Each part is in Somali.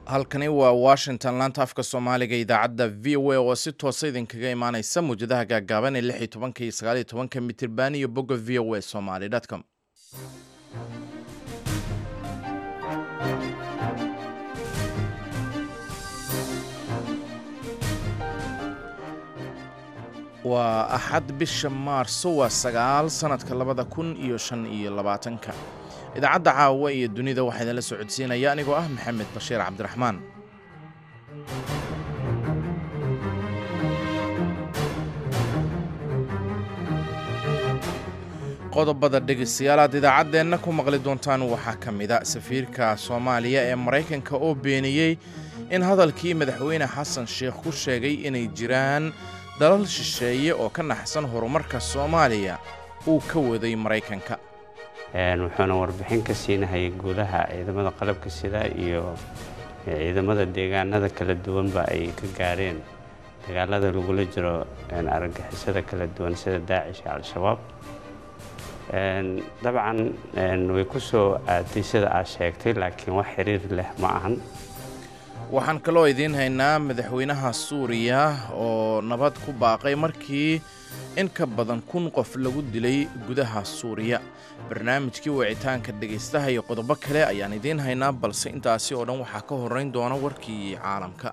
halkani waa washington laanta afka soomaaliga idaacadda v o a oo si toosa idinkaga imaaneysa muwjadaha gaagaaban ee lix iyo tobanka iyo sagaal iyo tobanka mitirban iyo bogga v o a somaly com waa axad bisha maarso waa sagaal sanadka labada kun iyo shan iyo labaatanka idaacadda caawa iyo dunida waxaa idinla soo codsiinaya anigoo ah maxamed bashiir cabdiraxmaan qodobada dhegeystayaal aad idaacaddeenna ku maqli doontaan waxaa ka mida safiirka soomaaliya ee maraykanka oo beeniyey in hadalkii madaxweyne xasan sheekh ku sheegay inay jiraan dalal shisheeye oo ka naxsan horumarka soomaaliya uu ka waday maraykanka wuxuuna warbixin ka siinahayay gudaha ciidamada qalabka sida iyo ciidamada deegaanada kala duwanba ay ka gaareen dagaalada lagula jiro argagixisada kala duwan sida daacish iyo al-shabaab dabcan way ku soo aaday sida aad sheegtay laakiin wax xiriir leh ma ahan waxaan kaloo idiin haynaa madaxweynaha suuriya oo nabad ku baaqay markii in ka badan kun qof lagu dilay gudaha suuriya barnaamijkii wicitaanka dhegaystaha iyo qodobo kale ayaan idiin haynaa balse intaasi oo dhan waxaa ka horrayn doona warkii caalamka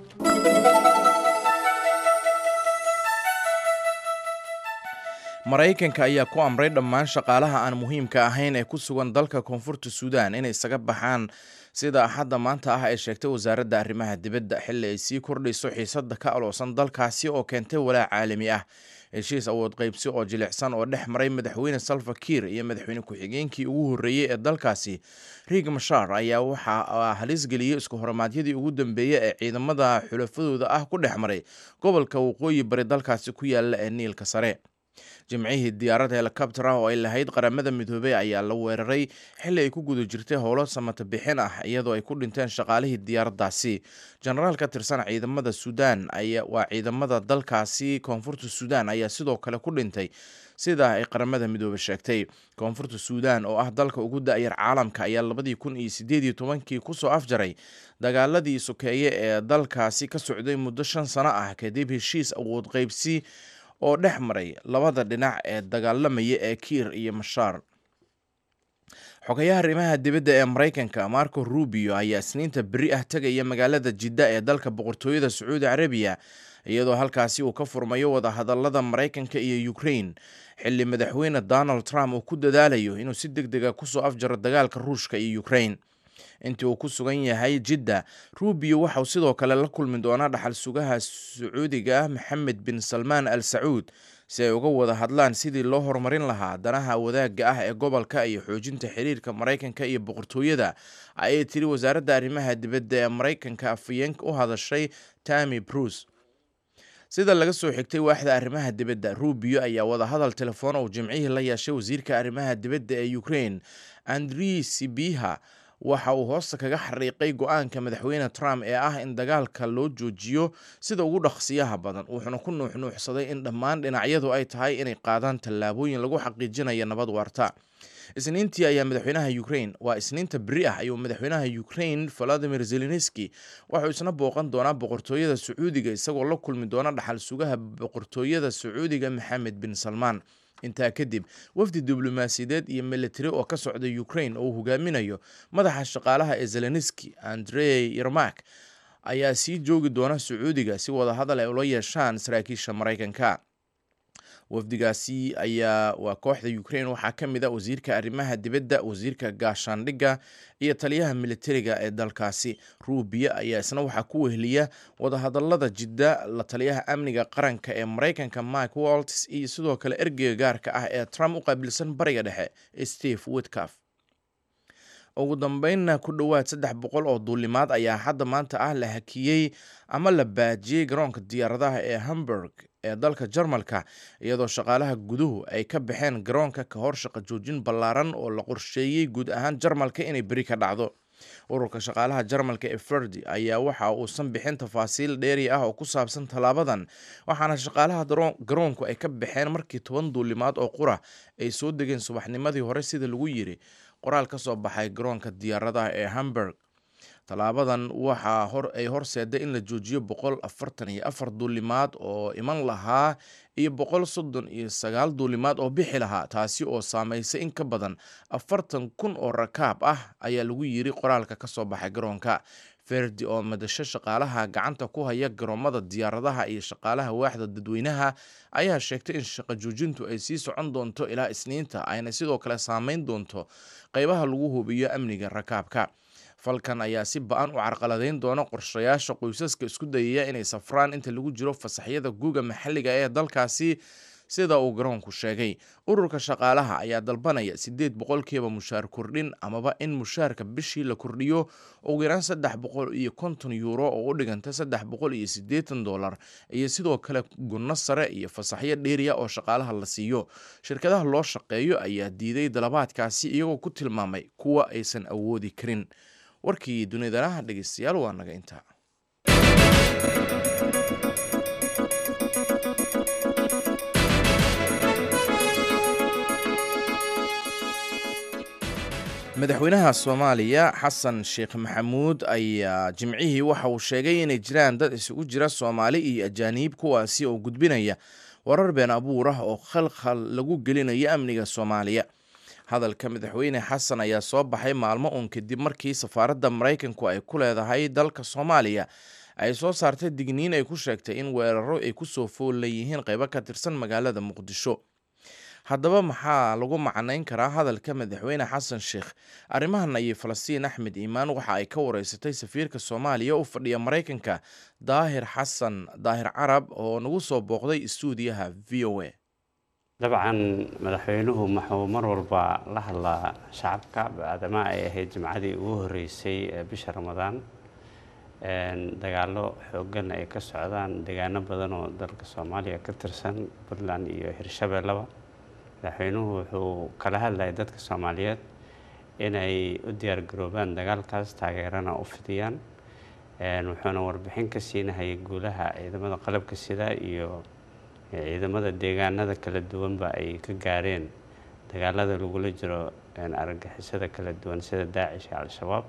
maraykanka ayaa ku amray dhammaan shaqaalaha aan muhiimka ahayn ee ku sugan dalka koonfurta suudaan inay isaga baxaan sida axadda maanta ah ay sheegtay wasaaradda arrimaha dibadda xilli ay sii kordhayso xiisadda ka aloosan dalkaasi oo keentay walaac caalami ah heshiis awood qaybsi oo jilicsan oo dhex maray madaxweyne salva kiir iyo madaxweyne ku-xigeenkii ugu horreeyey ee dalkaasi riig mashar ayaa waxaa halis geliyey isku horimaadyadii ugu dambeeyey ee ciidamada xulafadooda ah ku dhex maray gobolka waqooyi bari dalkaasi ku yaala ee niilka sare jimcihii diyaarad helikobter ah oo ay lahayd qaramada midoobey ayaa la weeraray xilli ay ku guda jirtay howlo samata bixin ah iyadoo ay ku dhinteen shaqaalihii diyaaraddaasi jenaraal ka tirsan ciidamada suudaan waa ciidamada dalkaasi koonfurta suudaan ayaa sidoo kale ku dhintay sida ay qaramada midoobe sheegtay koonfurta suudaan oo ah dalka ugu da-yar caalamka ayaa labadii kun iyo sideed iyo tobankii kusoo afjaray dagaaladii sokeeye ee dalkaasi ka socday muddo shan sano ah kadib heshiis awood qaybsi oo dhex maray labada dhinac ee dagaalamaya ee kiir iyo mashaar xogayaha arrimaha dibadda ee maraykanka marco rubio ayaa isniinta beri ah tegaya magaalada jidda ee dalka boqortooyada sacuudi carabiya iyadoo halkaasi uu ka furmayo wadahadalada maraykanka iyo ukrain xilli madaxweyne donald trump uu ku dadaalayo inuu si deg dega kusoo afjaro dagaalka ruushka iyo ukrain intii uu ku sugan yahay jidda rubio waxauu sidoo kale la kulmi doonaa dhaxal sugaha sacuudiga ah maxamed bin salmaan al sacuud si ay uga wada hadlaan sidii loo horumarin lahaa danaha wadaagga ah ee gobolka iyo xoojinta xiriirka maraykanka iyo boqortooyada ayay tiri wasaaradda arrimaha dibadda ee maraykanka afayeenka u hadashay tami bruce sida laga soo xigtay waaxda arrimaha dibadda rubio ayaa wadahadal telefoon uu jimcihii la yeeshay wasiirka arrimaha dibadda ee ukrain andri sibiha waxa uu hoosta kaga xariiqay go-aanka madaxweyne trump ee ah in dagaalka loo joojiyo sida ugu dhaqsiyaha badan wuxuuna ku nuuxnuuxsaday in dhammaan dhinacyadu ay tahay inay qaadaan tallaabooyin lagu xaqiijinayo nabad waarta isniintii ayaa madaxweynaha ukrain waa isniinta beri ah ayuu madaxweynaha ukrain valadimir zelenski waxuu isna booqan doonaa boqortooyada sacuudiga isagoo la kulmi doona dhaxal sugaha boqortooyada sacuudiga maxamed bin salmaan intaa kadib wafdi diblomaasiyadeed iyo militari oo ka socda ukrain oo uu hogaaminayo madaxa shaqaalaha ee zelenski andrey yermak ayaa sii joogi doona sacuudiga si wadahadal ay ula yeeshaan saraakiisha maraykanka wafdigaasi ayaa waa kooxda ukrain waxaa ka mid a wasiirka arrimaha dibadda wasiirka gaashaandhigga iyo taliyaha militariga ee dalkaasi ruubiya ayaa isna waxaa ku weheliya wadahadalada jidda la taliyaha amniga qaranka ee maraykanka mike walts iyo sidoo kale ergeyga gaarka ah ee trump u qaabilsan bariga dhexe steve witcaf ugu dambeynna ku dhowaad saddex boqol oo duulimaad ayaa hadda maanta ah la hakiyey ama la baajiyey garoonka diyaaradaha ee hamburg ee dalka jarmalka iyadoo shaqaalaha guduhu ay ka baxeen garoonka ka hor shaqo joojin ballaaran oo la qorsheeyey guud ahaan jarmalka inay beri ka dhacdo ururka shaqaalaha jarmalka ee ferdi ayaa waxa uusan bixin tafaasiil dheeri ah oo ku saabsan tallaabadan waxaana shaqaalaha garoonku ay ka baxeen markii toban duulimaad oo qura ay soo degeen subaxnimadii hore sida lagu yiri qoraal ka soo baxay garoonka diyaaradaha ee hamburg tallaabadan waxaa hor ay horseeday in la joojiyo boqol afartan iyo afar duulimaad oo iman lahaa iyo boqol soddon iyo sagaal duulimaad oo bixi lahaa taasi oo saameysay in ka badan afartan kun oo rakaab ah ayaa lagu yiri qoraalka ka soo baxay garoonka ferdi oo madasho shaqaalaha gacanta ku haya garoomada diyaaradaha iyo shaqaalaha waaxda dadweynaha ayaa sheegtay in shaqo joojintu ay sii socon doonto ilaa isniinta ayna sidoo kale saameyn doonto qeybaha lagu hubiyo amniga rakaabka falkan ayaa si ba-an u carqaladeyn doona qorshayaasha qoysaska isku dayaya inay safraan inta lagu jiro fasaxyada guuga maxalliga ee dalkaasi sida uu garoonku sheegay ururka shaqaalaha ayaa dalbanaya siddeed boqolkiiba mushaar kordhin amaba in mushaarka bishii la kordhiyo ugu yaraan saddex boqol iyo konton yuuro oo u dhiganta saddex boqol iyo siddeetan dollar iyo sidoo kale gunno sare iyo fasaxyo dheeriya oo shaqaalaha la siiyo shirkadaha loo shaqeeyo ayaa diiday dalabaadkaasi iyagoo ku tilmaamay kuwa aysan awoodi karin warkii dunidanaha dhegeystayaal waa naga intaa madaxweynaha soomaaliya xasan sheekh maxamuud ayaa jimcihii waxa uu sheegay inay jiraan dad isugu jira soomaali iyo ajaaniib kuwaasi oo gudbinaya warar been abuur ah oo khalkhal lagu gelinayo amniga soomaaliya hadalka madaxweyne xasan ayaa soo baxay maalmo uun kadib markii safaaradda maraykanku ay ku leedahay dalka soomaaliya ay soo saartay digniin ay ku sheegtay in weeraro ay kusoo fool leeyihiin qaybo ka tirsan magaalada muqdisho haddaba maxaa lagu macnayn karaa hadalka madaxweyne xasan sheekh arrimahan ayay falastiin axmed iimaan waxa ay ka wareysatay safiirka soomaaliya u fadhiya maraykanka daahir xasan daahir carab oo nagu soo booqday istuudiyaha v o a dabcan madaxweynuhu wuxuu mar walba la hadlaa shacabka bacdama ay ahayd jimcadii ugu horeysay ee bisha ramadaan dagaalo xoogan ay ka socdaan deegaano badan oo dalka soomaaliya ka tirsan puntland iyo hirshabeellaba madaxweynuhu wuxuu kala hadlayay dadka soomaaliyeed inay u diyaargaroobaan dagaalkaas taageerana u fidiyaan wuxuuna warbixin ka siinahayay guulaha ciidamada qalabka sida iyo ciidamada deegaanada kala duwanba ay ka gaareen dagaalada lagula jiro argagixisada kala duwan sida daacish iyo al-shabaab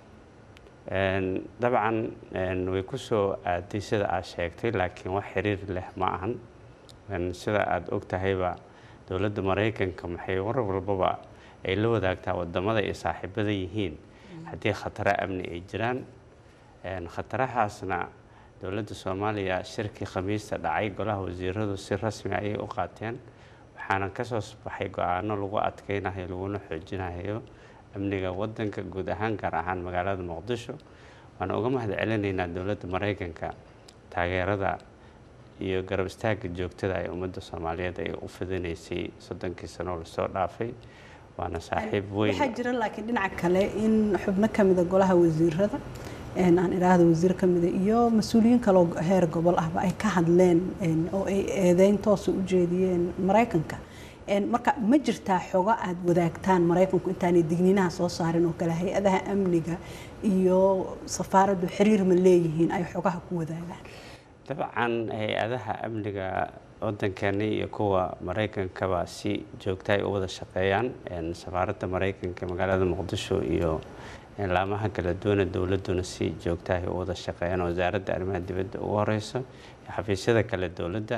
dabcan way kusoo aaday sida aad sheegtay laakiin wax xiriir leh ma ahan sida aada og tahayba dowladda maraykanka maxay war walbaba ay la wadaagtaa wadamada ay saaxiibada yihiin haddii khataro amni ay jiraan khatarahaasna dowladda soomaaliya shirkii khamiista dhacay golaha wasiiradu si rasmi ayay u qaateen waxaana kasoo baxay go-aano lagu adkeynayo laguna xoojinayo amniga wadanka guud ahaan gaar ahaan magaalada muqdisho waana uga mahad celinaynaa dowladda maraykanka taageerada iyo garab istaaga joogtada ay ummadda soomaaliyeed ay u fidinaysay soddonkii sanoo lasoo dhaafay waana saaxiib weyn waxaa jira laakiin dhinaca kale in xubno ka mida golaha wasiirada aan idhaahdo wasiir ka mida iyo mas-uuliyiin kaloo heer gobol ahba ay ka hadleen oo ay eedeyn toosa u jeediyeen maraykanka marka ma jirtaa xogo aada wadaagtaan maraykanku intaanay digniinaha soo saarin oo kale hay-adaha amniga iyo safaaraddu xiriir ma leeyihiin ay xogaha ku wadaagaan dabcan hay-adaha amniga wadankeena iyo kuwa maraykankaba si joogta ay u wada shaqeeyaan safaaradda maraykanka magaalada muqdisho iyo laamaha kala duwana dowladuna si joogta ay u wada shaqeeyaan wasaaradda arrimaha dibadda ugu horeyso iyo xafiisyada kale dowladda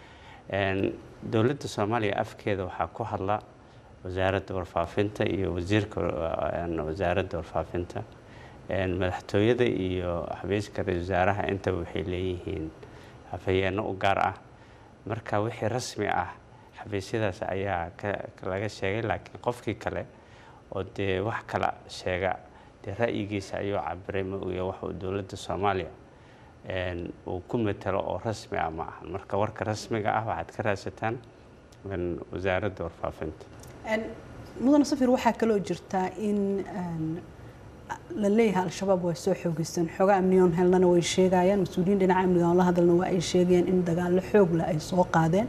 dowladda soomaaliya afkeeda waxaa ku hadla wasaaradda warfaafinta iyo wasiirka wasaaradda warfaafinta madaxtooyada iyo xafiiska ra-isul wasaaraha intaba waxay leeyihiin hafayeenno u gaar ah marka wixii rasmi ah xafiisyadaas ayaa laga sheegay laakiin qofkii kale oo dee wax kala sheega dee ra'yigiisa ayuu cabiray ma oya waxuu dowladda soomaaliya uu ku matalo oo rasmi ah ma ahan marka warka rasmiga ah waxaad ka raadsataan wasaaradda warfaafinta mudane safir waxaa kaloo jirtaa in la leeyahay al-shabaab way soo xoogeysteen xooga amniyoon helnana way sheegayaan mas-uuliyiin dhinaca amniga oon la hadalna waa ay sheegayaan in dagaallo xoog leh ay soo qaadeen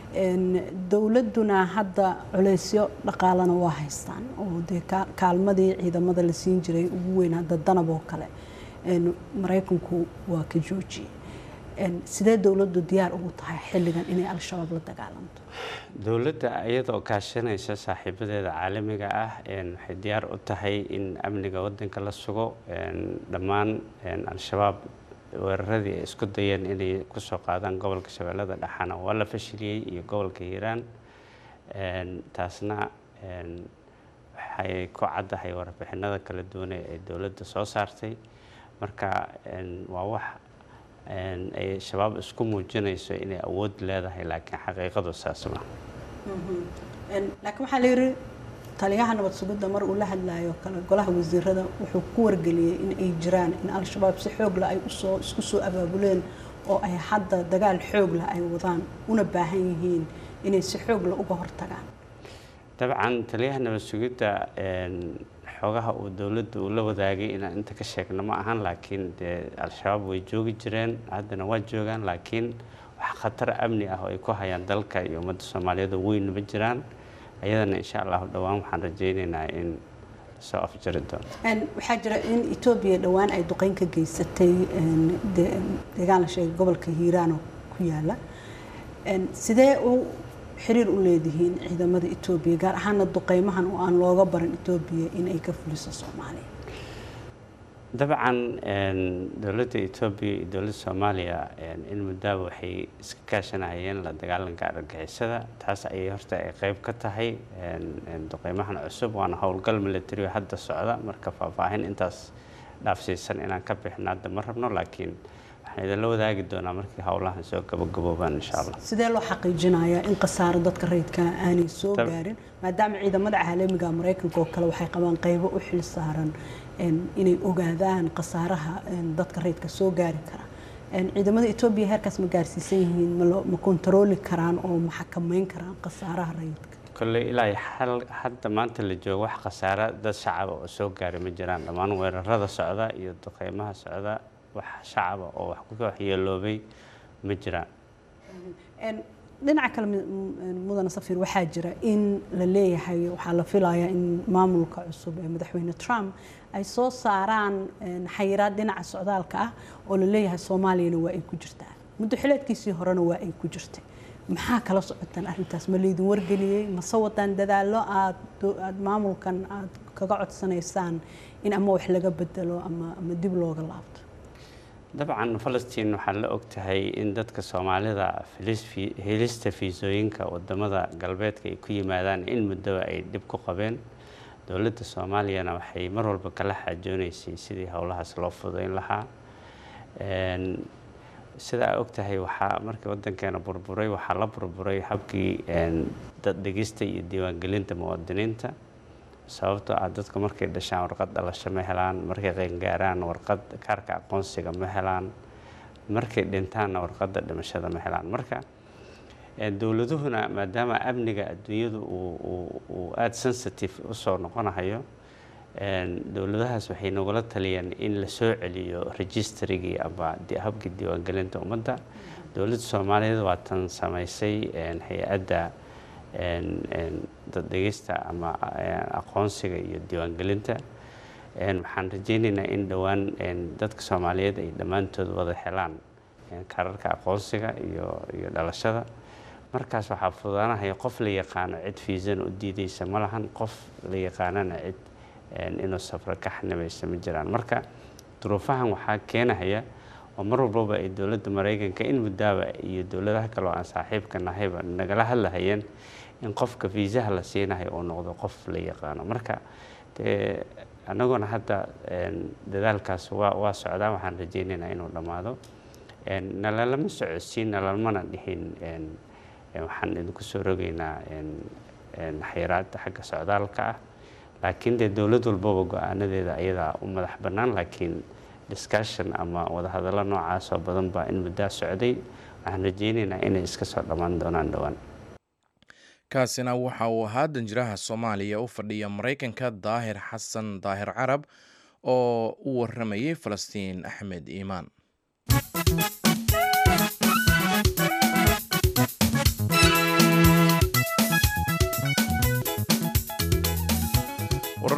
dowladduna hadda culeysyo dhaqaalana waa haystaan oo dee kaalmadii ciidamada la siin jiray ugu weyn hadda danab oo kale maraykanku waa ka joojiyey sidee dowladdu diyaar ugu tahay xilligan inay al-shabaab la dagaalanto dowladda iyadoo kaashanaysa saaxiibadeeda caalamiga ah waxay diyaar u tahay in amniga wadanka la sugo dhammaan al-shabaab weeraradii ay isku dayeen inay kusoo qaadaan gobolka shabeellada dhexana waa la fashiliyey iyo gobolka hiiraan taasna waxay ku caddahay warbixinada kala duwan ee dowladda soo saartay marka waa wax ay shabaab isku muujinayso inay awood leedahay laakiin xaqiiqadu saas ma laakiin waxaa la yidhi taliyaha nabad sugidda mar uu la hadlayo kale golaha wasiirada wuxuu ku wargeliyey in ay jiraan in al-shabaab si xoog leh ay usoo isku soo abaabuleen oo ay hadda dagaal xoog leh ay wadaan una baahan yihiin inay si xoog leh uga hortagaan dabcan taliyaha nabad sugidda xoogaha uu dowladda uu la wadaagay inaan inta ka sheegno ma ahan laakiin dee al-shabaab way joogi jireen haddana waa joogaan laakiin wax khatar amni ah oo ay ku hayaan dalka iyo ummadda soomaaliyeed oo weyn ma jiraan ayadana insha allahu dhowaan waxaan rajaynaynaa in soo afjari doono waxaa jira in etoobiya dhowaan ay duqeyn ka geysatay deegaan la sheegay gobolka hiiraan oo ku yaala sidee u xiriir u leedihiin ciidamada etoobiya gaar ahaana duqeymahan oo aan looga baran etoobiya in ay ka fuliso soomaaliya dabcan dowladda etoobiya iyo dowladda soomaaliya in muddaaba waxay iska kaashanayeen la dagaalanka argagixisada taas ayay horta ay qeyb ka tahay duqeymahan cusub waana howlgal military hadda socda marka faahfaahin intaas dhaafsiisan inaan ka bixino hadda ma rabno laakiin waxaan idinla wadaagi doonaa markii howlahan soo gabagaboobaan insha allah sidee loo xaqiijinayaa in khasaaro dadka rayidka aanay soo gaarin maadaama ciidamada caalamiga maraykanka oo kale waxay qabaan qeybo u xil saaran inay ogaadaan khasaaraha dadka rayidka soo gaari kara ciidamada etoobiya heerkaas ma gaarsiisan yihiin ma kontarooli karaan oo ma xakameyn karaan khasaaraha rayidka kolley ilaa hadda maanta la joogo wax khasaara dad shacaba oo soo gaaray ma jiraan dhammaan weerarada socda iyo duqeymaha socda wax shacaba oo wax ku waxyeeloobay ma jiraan dhinaca kale mudane safiir waxaa jira in la leeyahay waxaa la filayaa in maamulka cusub ee madaxweyne trump ay soo saaraan xayiraad dhinaca socdaalka ah oo la leeyahay soomaaliyana waa ay ku jirtaa muddo xileedkiisii horena waa ay ku jirtay maxaa kala socotaan arrintaas ma laydin wargeliyey mase wadaan dadaallo aad aad maamulkan aad kaga codsanaysaan in ama wax laga bedelo ama ama dib looga laabto dabcan falastiin waxaa la og tahay in dadka soomaalida helista fiisooyinka wadamada galbeedka ay ku yimaadaan in muddoba ay dhib ku qabeen dowladda soomaaliyana waxay mar walba kala xaajoonaysay sidii howlahaas loo fudayn lahaa sida aa og tahay waxaa markii wadankeena burburay waxaa la burburay habkii daddhegista iyo diiwaangelinta muwaadiniinta sababtoo ah dadku markay dhashaan warqad dhalasho ma helaan markay qeyngaaraan warqad kaarka aqoonsiga ma helaan markay dhintaanna warqadda dhimashada ma helaan marka dowladuhuna maadaama amniga adduunyadu uu aada sensitive usoo noqonahayo dowladahaas waxay nagula taliyeen in la soo celiyo registrigii ama habkii diiwaangelinta ummadda dowladda soomaaliyeed waa tan samaysay hay-adda daddhegista ama aqoonsiga iyo diiwaangelinta waxaan rajeynaynaa in dhowaan dadka soomaaliyeed ay dhammaantood wada helaan kaararka aqoonsiga iyo iyo dhalashada markaas waxaa fududaanahaya qof la yaqaano cid fiisana u diideysa ma lahan qof la yaqaanana cid inuu safro ka xanibaysa ma jiraan marka duruufahan waxaa keenahaya oo mar walbaba ay dowladda maraykanka in muddaaba iyo dowladaha kale oo aan saaxiibka nahayba nagala hadlahayeen in qofka fiisaha la siinayo uu noqdo qof la yaqaano marka dee annaguna hadda dadaalkaas waa waa socdaa waxaan rajeynaynaa inuu dhammaado nalalama socodsiin nalalmana dhihin waxaan idinku soo rogaynaa xayiraadda xagga socdaalka ah laakiin dee dowlad walbaba go-aanadeeda ayadaa u madax bannaan laakiin discussion ama wadahadallo noocaas oo badan baa in muddaa socday waxaan rajeynaynaa inay iska soo dhammaan doonaan dhowaan kaasina waxa uu ahaa danjiraha soomaaliya u fadhiya maraykanka daahir xasan daahir carab oo u waramayay falastiin axmed iimaan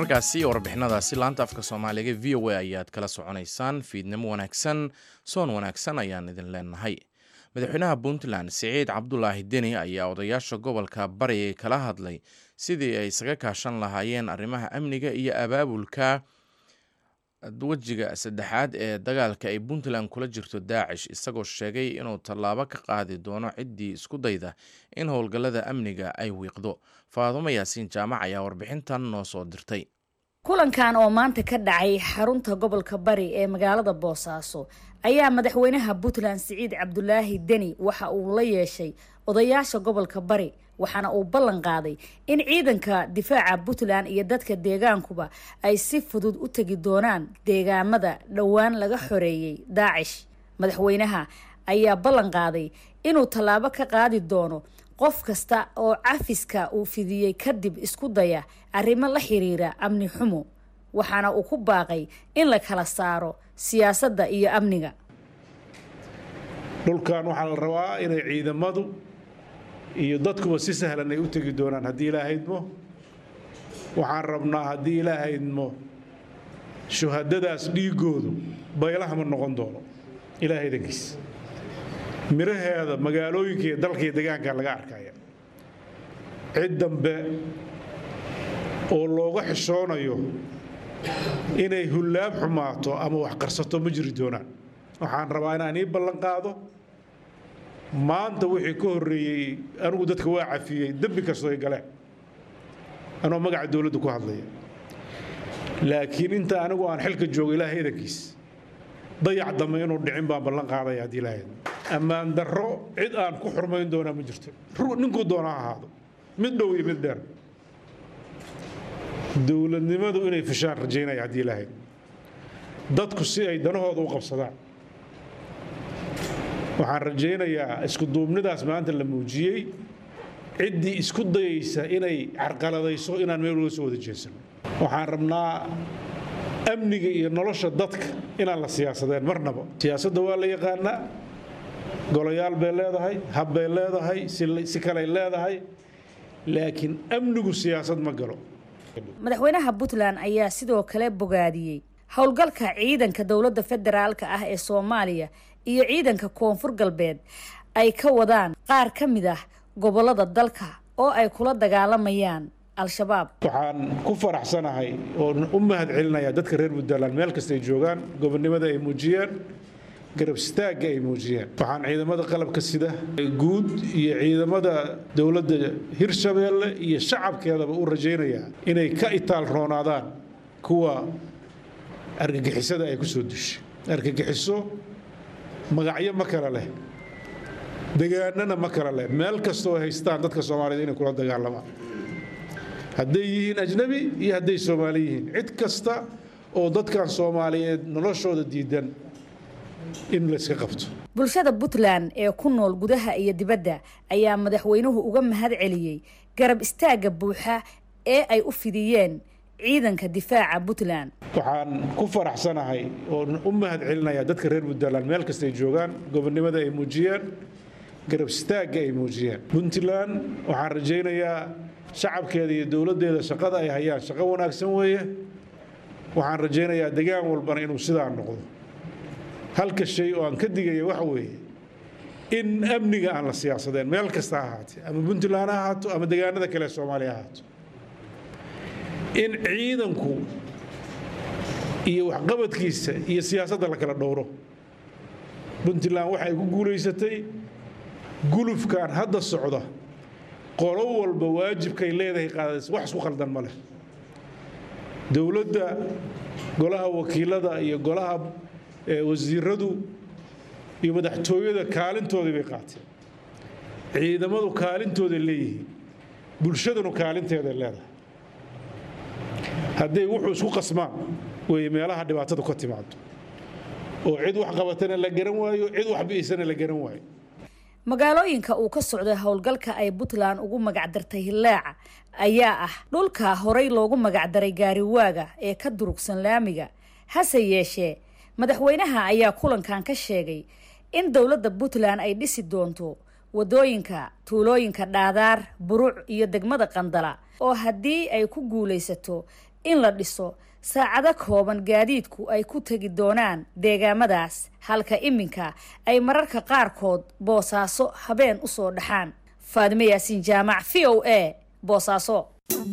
wararkaasi iyo warbixinadaasi laanta afka soomaaliga v o a ayaad kala soconaysaan fiidnimo wanaagsan soon wanaagsan ayaan idin leenahay madaxweynaha puntland siciid cabdulaahi deni ayaa odayaasha gobolka bari kala hadlay sidii ay isaga kaashan lahaayeen arrimaha amniga iyo abaabulka wejiga saddexaad ee dagaalka ay puntland kula jirto daacish isagoo sheegay inuu tallaabo ka qaadi doono ciddii isku dayda in howlgallada amniga ay wiiqdo faadumo yaasiin jaamac ayaa warbixintan noo soo dirtay kulankan oo maanta ka dhacay xarunta gobolka bari ee magaalada boosaaso ayaa madaxweynaha puntland siciid cabdulaahi deni waxa uu la yeeshay odayaasha gobolka bari waxaana uu ballan qaaday in ciidanka difaaca puntland iyo dadka deegaankuba ay si fudud u tegi doonaan deegaamada dhowaan laga xoreeyey daacish madaxweynaha ayaa ballan qaaday inuu tallaabo ka qaadi doono qof kasta oo cafiska uu fidiyey kadib isku daya arrimo la xiriira amni xumo waxaana uu ku baaqay in la kala saaro siyaasadda iyo amniga dhulkan waxaa la rabaa inay ciidamadu iyo dadkuba si sahlan ay u tegi doonaan haddii ilaahaydmo waxaan rabnaa haddii ilaahaydmo shuhadadaas dhiigoodu baylaha ma noqon doono ilaahay dankiis miraheeda magaalooyinka iyo dalka iyo deegaanka laga arkaya cid dambe oo looga xishoonayo inay hullaab xumaato ama wax qarsato ma jiri doonaan waxaan rabaa inaan ii ballan qaado maanta wixii ka horreeyey anigu dadka waa cafiyey dembi kastoo ay galeen anoo magaca dowladda ku hadlaya laakiin inta anigu aan xilka joogo ilaahay idankiis dayac dambe inuu dhicin baan ballan qaadaya haddii ilaahay ammaan darro cid aan ku xurmayn doonaa ma jirto ninkuu doona ha ahaado mid dhow iyo mid dheer dowladnimadu inay fushaan rajaynaya haddii ilaahay dadku si ay danahooda u qabsadaan waxaan rajaynayaa isku duubnidaas maanta la muujiyey ciddii isku dayaysa inay carqaladayso inaan meel uga soo wada jeesano waxaan rabnaa amniga iyo nolosha dadka inaan la siyaasadeen marnaba siyaasadda waa la yaqaanaa golayaal bay leedahay hab bay leedahay si kaley leedahay laakiin amnigu siyaasad ma galo madaxweynaha puntland ayaa sidoo kale bogaadiyey howlgalka ciidanka dowladda federaalka ah ee soomaaliya iyo ciidanka koonfur galbeed ay ka wadaan qaar ka mid ah gobolada dalka oo ay kula dagaalamayaan al-shabaab waxaan ku faraxsanahay oo u mahad celinayaa dadka reer puntland meel kasta ay joogaan gobonnimada ay muujiyeen garab istaagga ay muujiyeen waxaan ciidamada qalabka sida guud iyo ciidamada dowladda hirshabeelle iyo shacabkeedaba u rajaynayaa inay ka itaal roonaadaan kuwa argagixisada ay ku soo dushay argagixiso magacyo ma kale leh degaanana ma kale leh meel kastoo haystaan dadka soomaaliyed inay kula dagaalamaan hadday yihiin ajnabi iyo hadday soomaali yihiin cid kasta oo dadkan soomaaliyeed noloshooda diidan in layska qabto bulshada puntland ee ku nool gudaha iyo dibadda ayaa madaxweynuhu uga mahad celiyey garab istaagga buuxa ee ay u fidiyeen ciidanka difaaca puntland waxaan ku faraxsanahay oo u mahad celinayaa dadka reer puntland meel kasta ay joogaan gobonnimada ay muujiyeen garab istaagga ay muujiyeen puntland waxaan rajaynayaa shacabkeeda iyo dowladdeeda shaqada ay hayaan shaqo wanaagsan weeye waxaan rajaynayaa degaan walbana inuu sidaa noqdo halka shay oo aan ka digaya waxa weeye in amniga aan la siyaasadeen meel kasta ha ahaatee ama puntland ha ahaato ama degaanada kale ee soomaaliya ha ahaato in ciidanku iyo waxqabadkiisa iyo siyaasadda la kala dhowro puntland waxay ku guulaysatay gulufkan hadda socda qolo walba waajibkay leedahay qaadays wax isku khaldan ma leh dowladda golaha wakiilada iyo golaha wasiiradu iyo madaxtooyada kaalintoodii bay qaateen ciidamadu kaalintooday leeyihiin bulshadanu kaalinteeday leedahay hadday wuxuu isku qasmaan weeye meelaha dhibaatadu ka timaado oo cid wax qabatana la garan waayo cid wax bi'isana la garan waayo magaalooyinka uu ka socday howlgalka ay puntland ugu magacdartay hillaaca ayaa ah dhulka horey loogu magacdaray gaariwaaga ee ka durugsan laamiga hase yeeshee madaxweynaha ayaa kulankan ka sheegay in dowladda puntland ay dhisi doonto wadooyinka tuulooyinka dhaadaar buruc iyo degmada qandala oo haddii ay ku guulaysato in la dhiso saacado kooban gaadiidku ay ku tegi doonaan deegaamadaas halka iminka ay mararka qaarkood boosaaso habeen u soo dhaxaan faadime yaasiin jaamac v o a boosaaso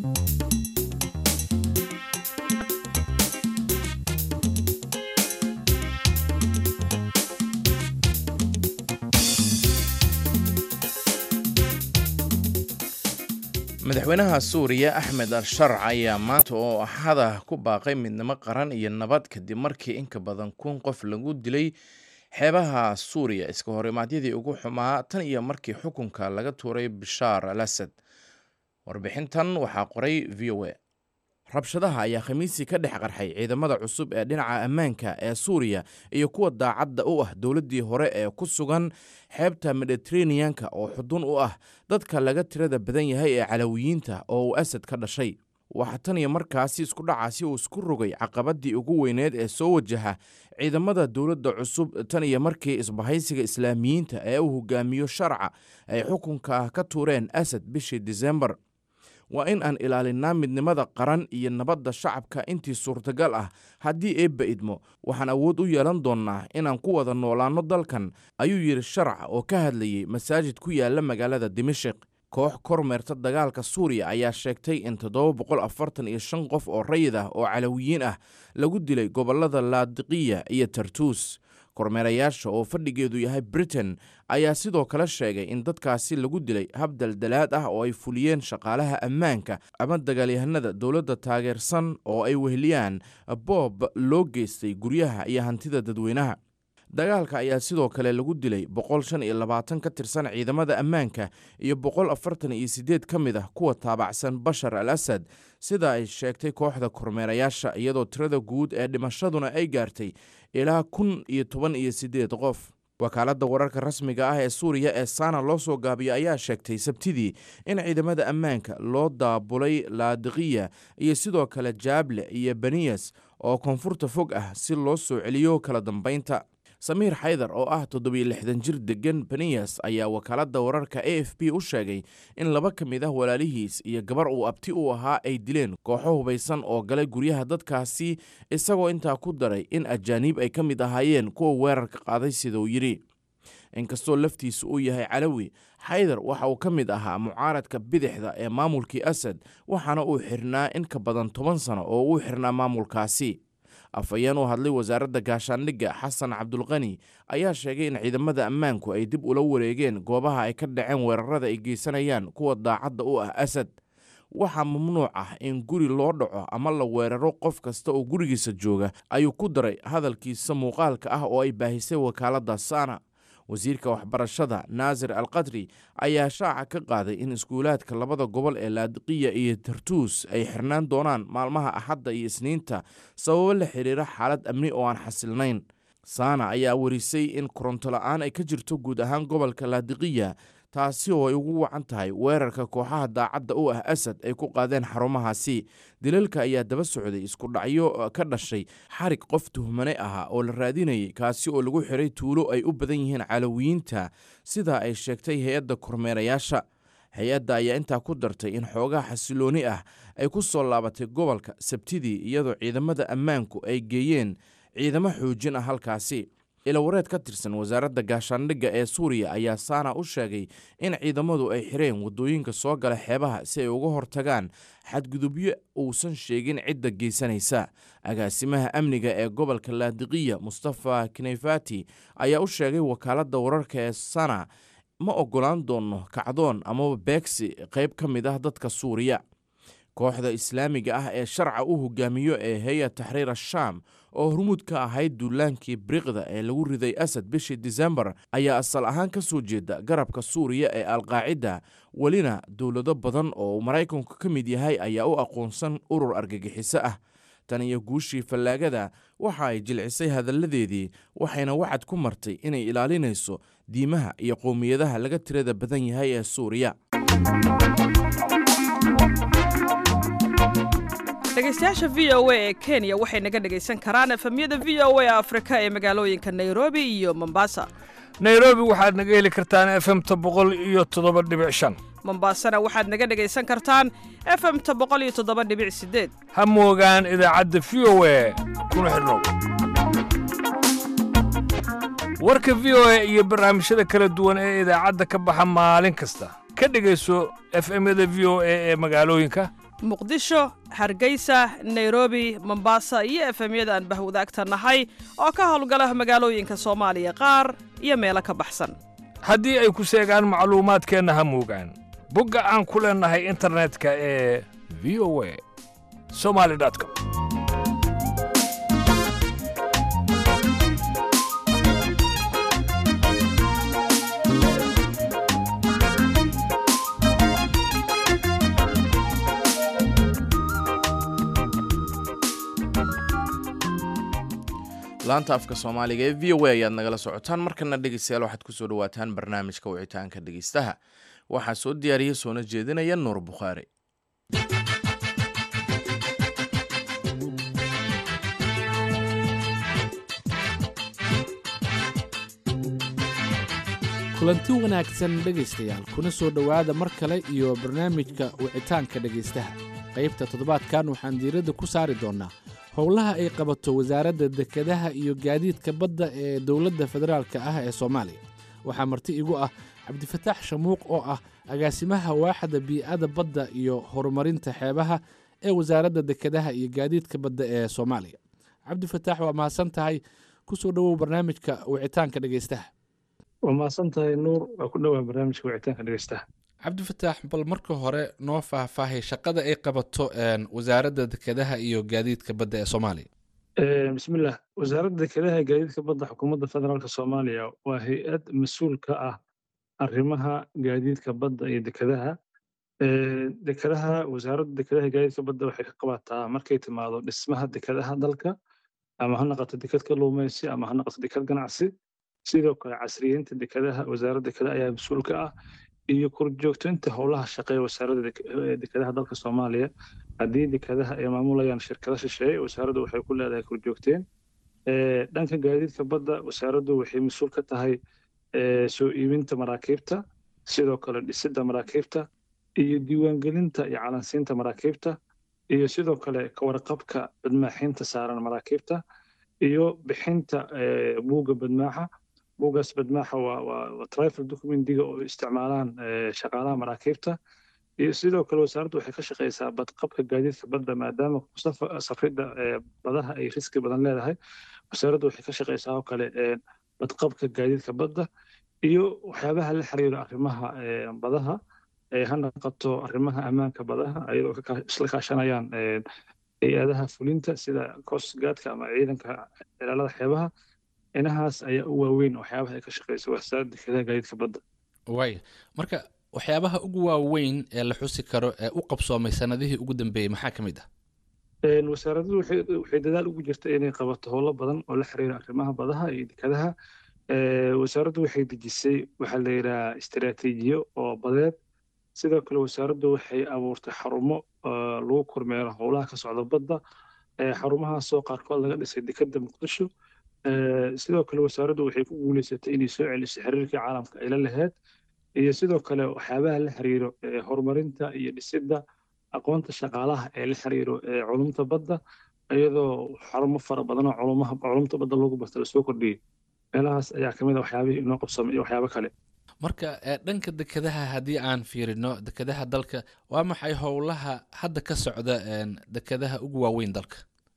madaxweynaha suuriya axmed al sharc ayaa maanta oo axada ku baaqay midnimo qaran iyo nabad kadib markii inka badan kun qof lagu dilay xeebaha suuriya iska horimaadyadii ugu xumaa tan iyo markii xukunka laga tuuray bishaar al asad warbixintan waxaa qoray v o a rabshadaha ayaa khamiisii ka dhex qarxay ciidamada cusub ee dhinaca ammaanka ee suuriya iyo kuwa daacadda u ah dowladdii hore ee ku sugan xeebta mediteraneanka oo xudun u ah dadka laga tirada badan yahay ee calawiyiinta oo uu asad ka dhashay waxaa tan iyo markaasi isku dhacaasi uu isku rogay caqabadii ugu weyneed ee soo wajaha ciidamada dowladda cusub tan iyo markii isbahaysiga islaamiyiinta ee uu hogaamiyo sharca ay xukunka ka tuureen asad bishii disembar waa in aan ilaalinaa midnimada qaran iyo nabadda shacabka intii suurtagal ah haddii eebba idmo waxaan awood u yeelan doonnaa inaan ku wada noolaanno dalkan ayuu yidhi sharca oo ka hadlayey masaajid ku yaala magaalada dimashik koox kormeerta dagaalka suuriya ayaa sheegtay in toddoba boqol afartan iyo shan qof oo rayid ah oo calawiyiin ah lagu dilay gobollada laadiqiya iyo tartuus kormeerayaasha oo fadhigeedu yahay britain ayaa sidoo kale sheegay in dadkaasi lagu dilay hab daldalaad ah oo ay fuliyeen shaqaalaha ammaanka ama dagaalyahanada dowladda taageersan oo ay weheliyaan boob loo geystay guryaha iyo hantida dadweynaha dagaalka ayaa sidoo kale lagu dilay boqol shan iyo labaatan ka tirsan ciidamada ammaanka iyo boqol afartan iyo siddeed ka mid ah kuwa taabacsan bashar al asad sida ay sheegtay kooxda kormeerayaasha iyadoo tirada guud ee dhimashaduna ay gaartay ilaa kun iyo toban iyo siddeed qof wakaaladda wararka rasmiga ah ee suuriya ee saana loo soo gaabiyo ayaa sheegtay sabtidii in ciidamada ammaanka loo daabulay laadiqiya iyo sidoo kale jaable iyo beniyas oo koonfurta fog ah si loo soo celiyo kala dambaynta samiir xaydar oo ah toddobiyo lixdan jir degan beniyas ayaa wakaaladda wararka a f b u sheegay in laba ka mid ah walaalihiis iyo gabar uu abti u ahaa ay dileen kooxo hubaysan oo galay guryaha dadkaasi isagoo intaa ku daray in ajaaniib ay ka mid ahaayeen kuwa weerarka qaaday siduu yidhi inkastoo laftiisu uu yahay calawi xaydar waxa uu ka mid ahaa mucaaradka bidixda ee maamulkii asad waxaana uu xirnaa in ka badan toban sano oo uu xirnaa maamulkaasi afhayeen u hadlay wasaaradda gaashaandhigga xasan cabdulqani ayaa sheegay in ciidamada ammaanku ay dib ula wareegeen goobaha ay ka dhaceen weerarada ay geysanayaan kuwa daacadda u ah asad waxaa mamnuuc ah in guri loo dhaco ama la weeraro qof kasta oo gurigiisa jooga ayuu ku daray hadalkiisa muuqaalka ah oo ay baahisay wakaaladda sana wasiirka waxbarashada naasir al qadri ayaa shaaca ka qaaday in iskuulaadka labada gobol ee laadiqiya iyo tartuus ay xirnaan doonaan maalmaha axadda iyo isniinta sababo la xiriira xaalad amni oo aan xasilnayn saana ayaa warisay in koronto la-aan ay ka jirto guud ahaan gobolka laadiqiya taasi oo ay ugu wacan tahay weerarka kooxaha daacadda u ah asad ay ku qaadeen xarumahaasi dilalka ayaa daba socday isku dhacyo ka dhashay xarig qof tuhmane ahaa oo la raadinayay kaasi oo lagu xiray tuulo ay u badan yihiin calawiyiinta sidaa ay sheegtay hay-adda kormeerayaasha hay-adda ayaa intaa ku dartay in xoogaa xasilooni ah ay ku soo laabatay gobolka sabtidii iyadoo ciidamada ammaanku ay geeyeen ciidamo xoojin ah halkaasi ilawareed ka tirsan wasaaradda gaashaandhigga ee suuriya ayaa saana u sheegay in ciidamadu ay xireen waddooyinka soo gala xeebaha si ay uga hortagaan xadgudubyo uusan sheegin cidda geysanaysa agaasimaha amniga ee gobolka laadiqiya mustafa kinefati ayaa u sheegay wakaaladda wararka ee sana ma oggolaan doono kacdoon amaba beegsi qayb ka mid ah dadka suuriya kooxda islaamiga ah ee sharca u hogaamiyo ee heya taxriir ashaam oo hormuud ka ahayd duulaankii biriqda ee lagu riday asad bishii disembar ayaa asal ahaan ka soo jeeda garabka suuriya ee alqaacida welina dowlado badan oo maraykanku ka mid yahay ayaa u aqoonsan urur argagixiso ah tan iyo guushii fallaagada waxa ay jilcisay hadalladeedii waxayna wacad ku martay inay ilaalinayso diimaha iyo qowmiyadaha laga tirada badan yahay ee suuriya dhegeystayaasha v o a ee kenya waxay naga dhegaysan karaan efemyada v o a afrika ee magaalooyinka nairobi iyo mombasa nairobi waxaad naga heli kartaan efemta boqol iyo toddoba dhibic shan mombaasana waxaad naga dhegaysan kartaan efemta boqol iyo toddoba dhibic sideed ha moogaan idaacadda v o a kuna xidhnow warka v o a iyo barnaamijyada kala duwan ee idaacadda ka baxa maalin kasta ka dhegayso efemyada v o a ee magaalooyinka muqdisho hargeysa nairobi mombasa iyo efemyada aan bahwadaagta nahay oo ka howlgala magaalooyinka soomaaliya qaar iyo meelo ka baxsan haddii ay ku seegaan macluumaadkeenna ha moogaan bogga aan ku leennahay internetka ee v o a somali com laanta afka soomaaliga ee v o a ayaad nagala socotaan markana dhegeystayaal waxaad kusoo dhawaataan barnaamijka wicitaanka dhegeystaha waxaa soo diyaariya soona jeedinaya nuur bukhaari kulanti wanaagsan dhegaystayaal kuna soo dhowaada mar kale iyo barnaamijka wicitaanka dhegaystaha qaybta toddobaadkan waxaan diiradda ku saari doonnaa howlaha ay qabato wasaaradda dekedaha iyo gaadiidka badda ee dowladda federaalka ah ee soomaaliya waxaa marti igu ah cabdifataax shamuuq oo ah agaasimaha waaxda bii'ada badda iyo horumarinta xeebaha ee wasaaradda dekedaha iyo gaadiidka badda ee soomaaliya cabdifataax waa mahadsan tahay kusoo dhowow barnaamijka wicitaanka dhegaystaha waa mahadsan tahay nuur waa ku dhowaa barnaamijka wicitaanka dhegeystaha cabdifataax bal marka hore noo faahfaahay shaqada ay qabato wasaaradda dekedaha iyo gaadiidka badda ee soomaaliya bismillah wasaaradda dekedaha iyo gaadiidka badda xukuumadda federaalka soomaaliya waa hay-ad mas-uul ka ah arrimaha gaadiidka badda iyo dekedaha dekedaha wasaaradda dekedaha iyo gaadiidka badda waxay ka qabataa markay timaado dhismaha dekedaha dalka ama ha noqoto deked kalluumaysi ama ha noqoto deked ganacsi sidoo kale casriyeynta dekedaha wasaaradda dekedaha ayaa mas-uul ka ah iyo korjoogtaynta howlaha shaqeeya wasaaradda dekedaha dalka soomaaliya haddii dekedaha ay maamulayaan shirkado shisheeye wasaaraddu waxay ku leedahay korjoogteen dhanka gaadiidka badda wasaaraddu waxay mas-uul ka tahay soo iibinta maraakiibta sidoo kale dhisidda maraakiibta iyo diiwaangelinta iyo calansiinta maraakiibta iyo sidoo kale kawarqabka badmaaxinta saaran maraakiibta iyo bixinta buugga badmaaxa buuggaas badmaaxa waa waa trifle documentiga oo isticmaalaan shaqaalaha maraakiibta iyo sidoo kale wasaaraddu waxay ka shaqeysaa badqabka gaadiidka badda maadaama safridda badaha ay riski badan leedahay wasaaraddu waxay ka shaqeysaa oo kale badqabka gaadiidka badda iyo waxyaabaha la xiriira arrimaha badaha ha noqoto arrimaha ammaanka badaha ayadoo isla kaashanayaan hay-adaha fulinta sida coastguardka ama ciidanka ilaalada xeebaha inahaas ayaa u waaweyn waxyaabaha ay ka shaqeyso wasaaradda dekedaha gaadiidka badda waaya marka waxyaabaha ugu waaweyn ee la xusi karo ee u qabsoomay sanadihii ugu dambeeyey maxaa ka mid ah wasaaraddu waxay dadaal ugu jirta inay qabato howlo badan oo la xiriira arrimaha badaha iyo dekedaha wasaaraddu waxay dejisay waxaa la yidhaha istaraatiijiyo oo badeed sidoo kale wasaaraddu waxay abuurtay xarumo lagu kormeero howlaha ka socda badda xarumahaasoo qaarkood laga dhisay dekedda muqdisho sidoo kale wasaaraddu waxay ku guuleysatay inay soo celiso xiriirkii caalamka ay la lahayd iyo sidoo kale waxyaabaha la xiriiro horumarinta iyo dhisidda aqoonta shaqaalaha ee la xiriiro culumta badda iyadoo xarumo fara badan oo culumaha culumta badda loogu barta lasoo kordhiyey meelahaas ayaa ka mid a waxyaabihii inoo qabsamay iyo waxyaabo kale marka dhanka dekedaha haddii aan fiirino dekedaha dalka waa maxay howlaha hadda ka socda dekedaha ugu waaweyn dalka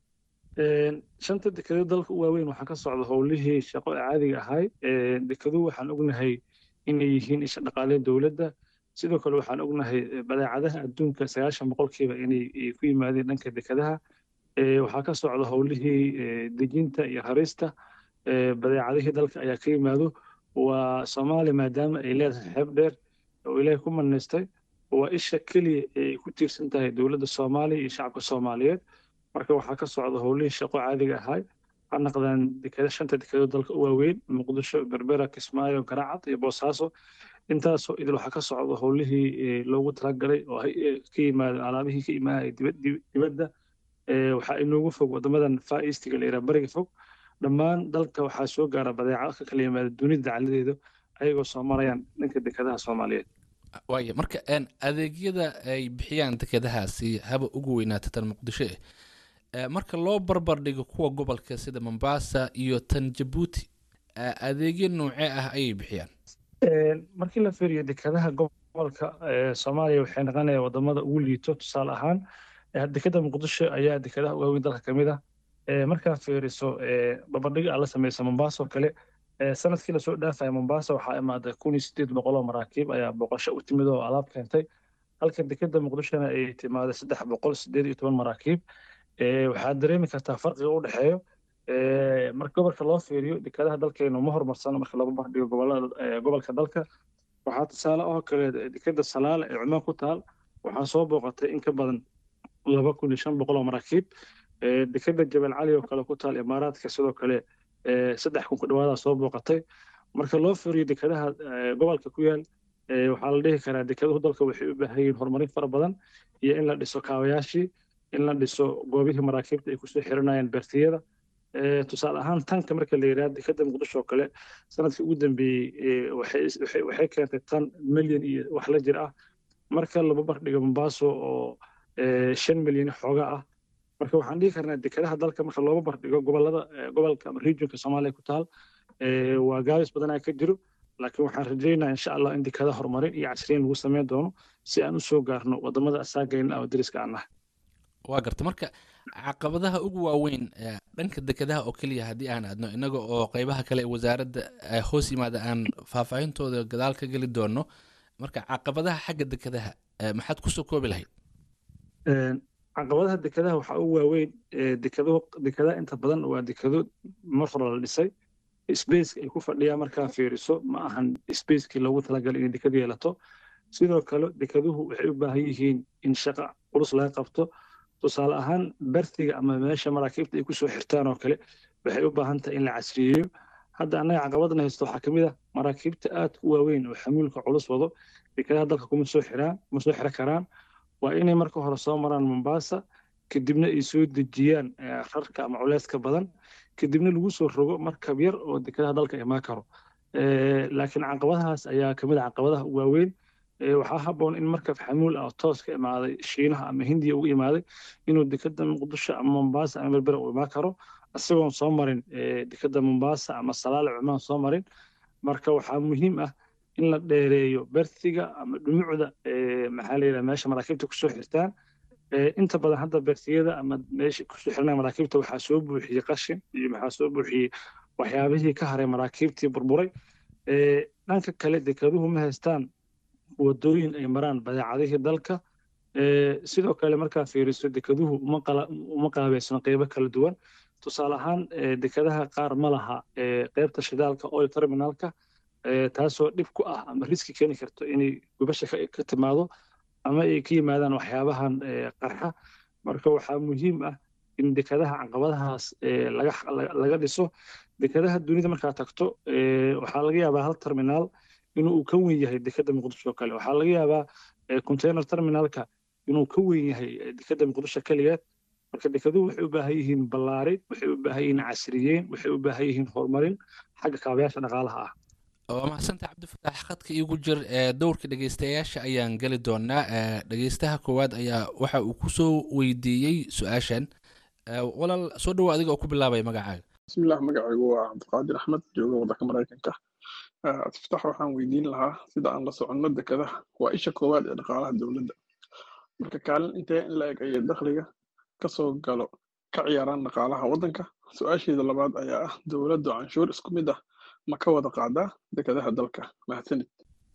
shanta dekedo dalka u waaweyn waxaa ka socda howlihii shaqo caadiga ahay dekeduhu waxaan ognahay inay yihiin isha dhaqaale dowladda sidoo kale waxaan ognahay badeecadaha adduunka sagaashan boqolkiiba inay ku yimaadeen dhanka dekedaha waxaa ka socda howlihii dejinta iyo harista badeecadihii dalka ayaa ka yimaado waa soomaaliya maadaama ay leedahay xeeb dheer oo ilaahay ku manaystay waa isha keliya ay ku tiirsan tahay dowladda soomaaliya iyo shacabka soomaaliyeed marka waxaa ka socda howlihii shaqo caadiga ahay ha naqdaan dekeda shanta dekedo dalka u waaweyn muqdisho berbera kismaayo garaacad iyo boosaaso intaasoo idil waxaa ka socda howlihii loogu talagalay oo ka yimaada alaabihii ka imaanaya dibadda waxaa inoogu fog wadamadan far eastiga la yidhaha bariga fog dhammaan dalka waxaa soo gaara badeeca ka kala yimaada dunida dacaladeeda ayagoo soo marayaan dhanka dekedaha soomaaliyeed waaya marka een, adeegyada ay bixiyaan dekedahaasi haba ugu weynaata tan muqdisho eh Eh, marka loo barbar dhigo kuwa gobolka sida mombasa iyo tan jabuuti eh, adeegyo noocee ah ayay bixiyaan Een, markii la fiiriyo dekedaha gobolka ee soomaaliya waxay noqonayaan wadamada ugu liito tusaale ahaan eh, dekeda muqdisho ayaa dekedaha ugu weyn dalka ka mid ah Ee, markaa fiiriso ee, barbardhig aad la sameysa mombasa oo kale ee, sanadkii lasoo dhaafaya mombasa waxaa imaaday kun iyo sideed boqol oo maraakiib ayaa booqasho u timid oo alaab keentay halka dekeda muqdishona ay timaaday saddex boqol sideed iyo toban maraakiib Ee, waxaad dareemi kartaa farqiga u dhexeeyo Ee, marka gobolka loo fiiriyo dekedaha dalkeenu ma horumarsano marka lagu bardhigo gobolada ee, gobolka dalka waxaa tusaale oo kale dekeda salaale ee cumaan ku taal waxaa soo booqatay in ka badan laba kun iyo shan boqol oo maraakiib Ee, dekeda jabal cali oo kale ku taal imaaraadka sidoo kale ee, saddex kun ku dhawaadaa soo booqatay marka loo fiiriyo dekedaha ee, gobolka ku yaal ee, waxaa la dhihi karaa dekeduhu dalka waxay u baahan yihiin horumarin fara badan iyo in la dhiso kaabayaashii in la dhiso goobihii maraakiibta ay kusoo xiranayaan beertiyada Ee, tusaale ahaan tanka marka la yidhaha dekeda muqdisho oo kale sanadkii ugu dambeeyey ee, waxay waxay- waxay keentay tan milyan iyo wax la jir ah marka laba bardhigo mombaaso oo ee, shan milyan xooga ah marka waxaan dhihi karnaa dekedaha dalka marka looba bardhigo gobolada ee, gobolka ama regionka soomaaliya ku taal ee, waa gaabis badanaa ka jiro laakiin waxaan rajaynayaa insha allah in dekedaha horumarin iyo casriyin lagu sameyn doono si aan usoo gaarno wadamada asaagayna oo deriska aan nahay waa garta marka caqabadaha ugu waaweyn ee dhanka dekedaha oo keliya haddii aan aadno innaga oo qeybaha kale ee wasaaradda eh, hoos yimaada aan faahfaahintooda gadaal ka geli doono marka caqabadaha xagga dekedaha eh, maxaad kusoo koobi lahayd Een, caqabadaha dekedaha waxaa ugu waaweyn ee, dekado dekedaha inta badan waa dekado mar hore la dhisay spaceka ay ku fadhiyaan markaa fiiriso ma ahan spacekii loogu talagalay inay dekad yeelato sidoo kale dekeduhu waxay u baahan yihiin in shaqo culus laga qabto tusaale ahaan bertiga ama meesha maraakiibta ay kusoo xirtaan oo kale waxay u baahan tahay in la casriyeeyo hadda annaga caqabadna haysto waxaa kamid ah maraakiibta aad u waaweyn oo xamuulka culus wado dekedaha dalka kuma soo xiraan kuma soo xira karaan waa inay marka hore soo maraan mombasa kadibna ay soo dejiyaan eh, rarka ama culeyska badan kadibna lagu soo rogo markab yar oo dekedaha dalka imaan karo Eh, laakiin caqabadahaas ayaa kamid ah caqabadaha ugu waaweyn Eh, waxaa habboon in markab xamuul ah oo toos ka imaaday shiinaha ama hindiya ugu imaaday inuu dekeda muqdisho ama mombasa ama berbera u imaan karo isagoon soo marin eh, dekeda mombasa ama salaale cumaan soo marin marka waxaa muhiim ah in la dheereeyo bertiga ama dhumucda eh, maxaa la yidhaha meesha maraakiibta kusoo xirtaan Eh, inta badan hadda bertiyada ama meesha kusoo xirnaa maraakiibta waxaa soo buuxiyey qashin iyo maxaa soo buuxiyey waxyaabihii ka haray maraakiibtii burburay Eh, dhanka kale dekeduhu ma haystaan wadooyin ay maraan badeecadihii dalka Eh, sidoo kale markaa fiiriso dekeduhu uma qala- uma qaabeysno qeybo kala duwan tusaale ahaan eh, dekedaha qaar ma laha eh, qeybta shidaalka oil terminalka eh, taasoo dhib ku ah ama riski keeni karto inay gubasha ka ka timaado ama ay ka yimaadaan waxyaabahan eh, qarxa marka waxaa muhiim ah in dekedaha caqabadahaas eh, laga laga- laga dhiso dekedaha dunida markaa tagto eh, waxaa laga yaabaa hal terminaal inuu uu ka weyn yahay dekeda muqdisho oo kale waxaa laga yaabaa eh, container terminalka inuu ka weyn yahay eh, dekeda muqdisho keligeed marka dekeduhu waxay u baahan yihiin ballaarin waxay u baahan yihiin casriyeyn waxay u baahan yihiin horumarin xagga kaabayaasha dhaqaalaha ah waa mahadsantaha cabdifataax khadka iigu jir ee dowrka dhegeystayaasha ayaan geli doonaa ee dhegeystaha koowaad ayaa waxa uu kusoo weydiiyey su-aashan Ee, walaal soo dhawo adiga oo ku bilaabaya magacaaga bismillaah magacaygu waa cabdiqaadir axmed jooga waddanka maraykanka Ah, tiftax waxaan weydiin lahaa sida aan la soconno dekedaha waa isha koowaad ee dhaqaalaha dowladda marka kaalin intee in la eg ayay dakhliga ka soo galo ka ciyaaraan dhaqaalaha waddanka su-aasheeda labaad ayaa ah dowladdu canshuur isku mid ah ma ka wada qaadaa dekedaha dalka mahadsanid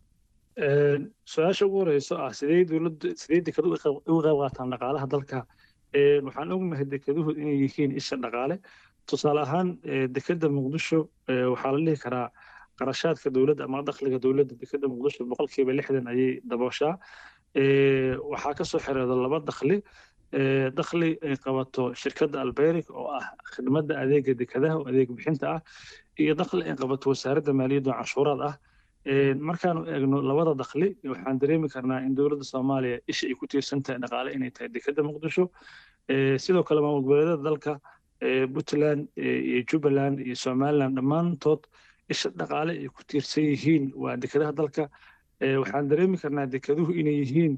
Een, su-aasha ugu horeyso ah sidee dowladdu sidee dekeduhu uga qayb uga qayb qaataan dhaqaalaha dalka Een, waxaan ognahay dekeduhu inay yihiin isha dhaqaale tusaale ahaan ee, dekeda muqdisho ee, waxaa la dhihi karaa qarashaadka dowladda ama dakhliga dowladda dekeda muqdisho boqolkiiba lixdan ayay dabooshaa Ee, waxaa ka soo xereedo laba dakhli Ee, dakhli ay qabato shirkadda albeyric oo ah khidmadda adeega dekedaha oo adeeg bixinta ah iyo dakhli ay qabato wasaaradda maaliyadda oo canshuuraad ah Ee, markaanu eegno labada dakhli waxaan dareemi karnaa in dowladda soomaaliya isha ay ku tiirsan tahay dhaqaale inay tahay dekeda muqdisho Ee, sidoo kale maamul goboleedyada dalka ee, puntland ee, iyo jubbaland iyo somaliland dhammaantood isha dhaqaale ay ku tiirsan yihiin waa dekedaha dalka waxaan dareemi karnaa dekeduhu inay yihiin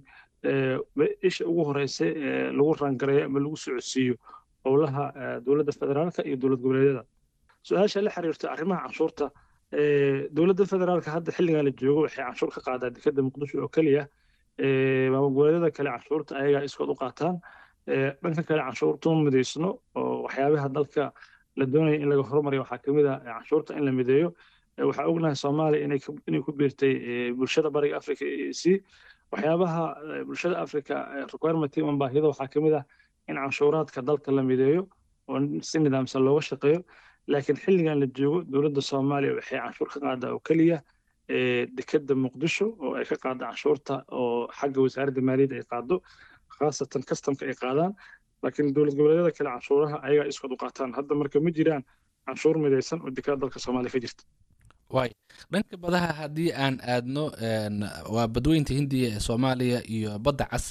isha ugu horeysa ee lagu rangareeyo ama lagu socodsiiyo howlaha dowladda federaalka iyo dowlad goboleedyada su-aasha la xiriirta arrimaha canshuurta dowladda federaalka hadda xilligan la joogo waxay canshuur ka qaadaa dekeda muqdisho oo keliya maamul goboleedyada kale canshuurta ayagaa iskood u qaataan dhanka kale canshuurta ma midaysno oo waxyaabaha dalka la doonaya in laga horumariyo waxaa kamid ah canshuurta in la mideeyo waxaa ognahay soomaaliya inay ku biirtay bulshada bariga africa e c waxyaabaha bulshada africa requirement ama baahida waxaa kamid ah in canshuuraadka dalka la mideeyo oo si nidaamsan looga shaqeeyo laakiin xilligan la joogo dowladda soomaaliya waxay canshuur ka qaadaa oo keliya dekeda muqdisho oo ay ka qaada canshuurta oo xagga wasaaradda maaliyadda ay qaado khaasatan kastamka ay qaadaan laakiin dowlad goboleedyada kale canshuuraha ayagaa iskood u qaataan hadda marka ma jiraan canshuur midaysan oo dekada dalka soomaaliya ka jirta waay dhanka badaha haddii aan aadno waa badweynta hindiya ee soomaaliya iyo badda cas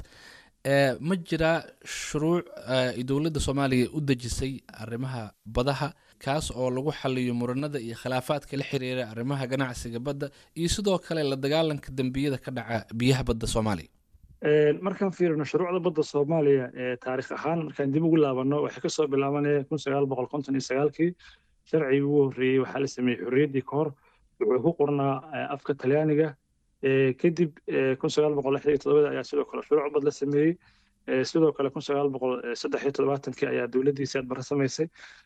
ma jiraa shuruuc ay dowladda soomaaliya u dejisay arrimaha badaha kaas oo lagu xaliyo muranada iyo khilaafaadka la xiriira arrimaha ganacsiga badda iyo sidoo kale la dagaalanka dembiyada ka dhaca biyaha badda soomaaliya markaan fiirino shuruucda badda soomaaliya taarikh ahaan markaan dib ugu laabano waxay kasoo bilaabanaya kun sagaal boqol konton iyo sagaalkii sharcigii ugu horreeyey waxaa la sameeyey xorriyaddii ka hor wuxuu ku qornaa afka talyaaniga kadib kun sagaal boqol lixdan iyo todobada ayaa sidoo kale shuruuc bad la sameeyey sidoo kale kun sagaal boqol saddex iyo todobaatankii ayaa dowladdiisi adbara samaysay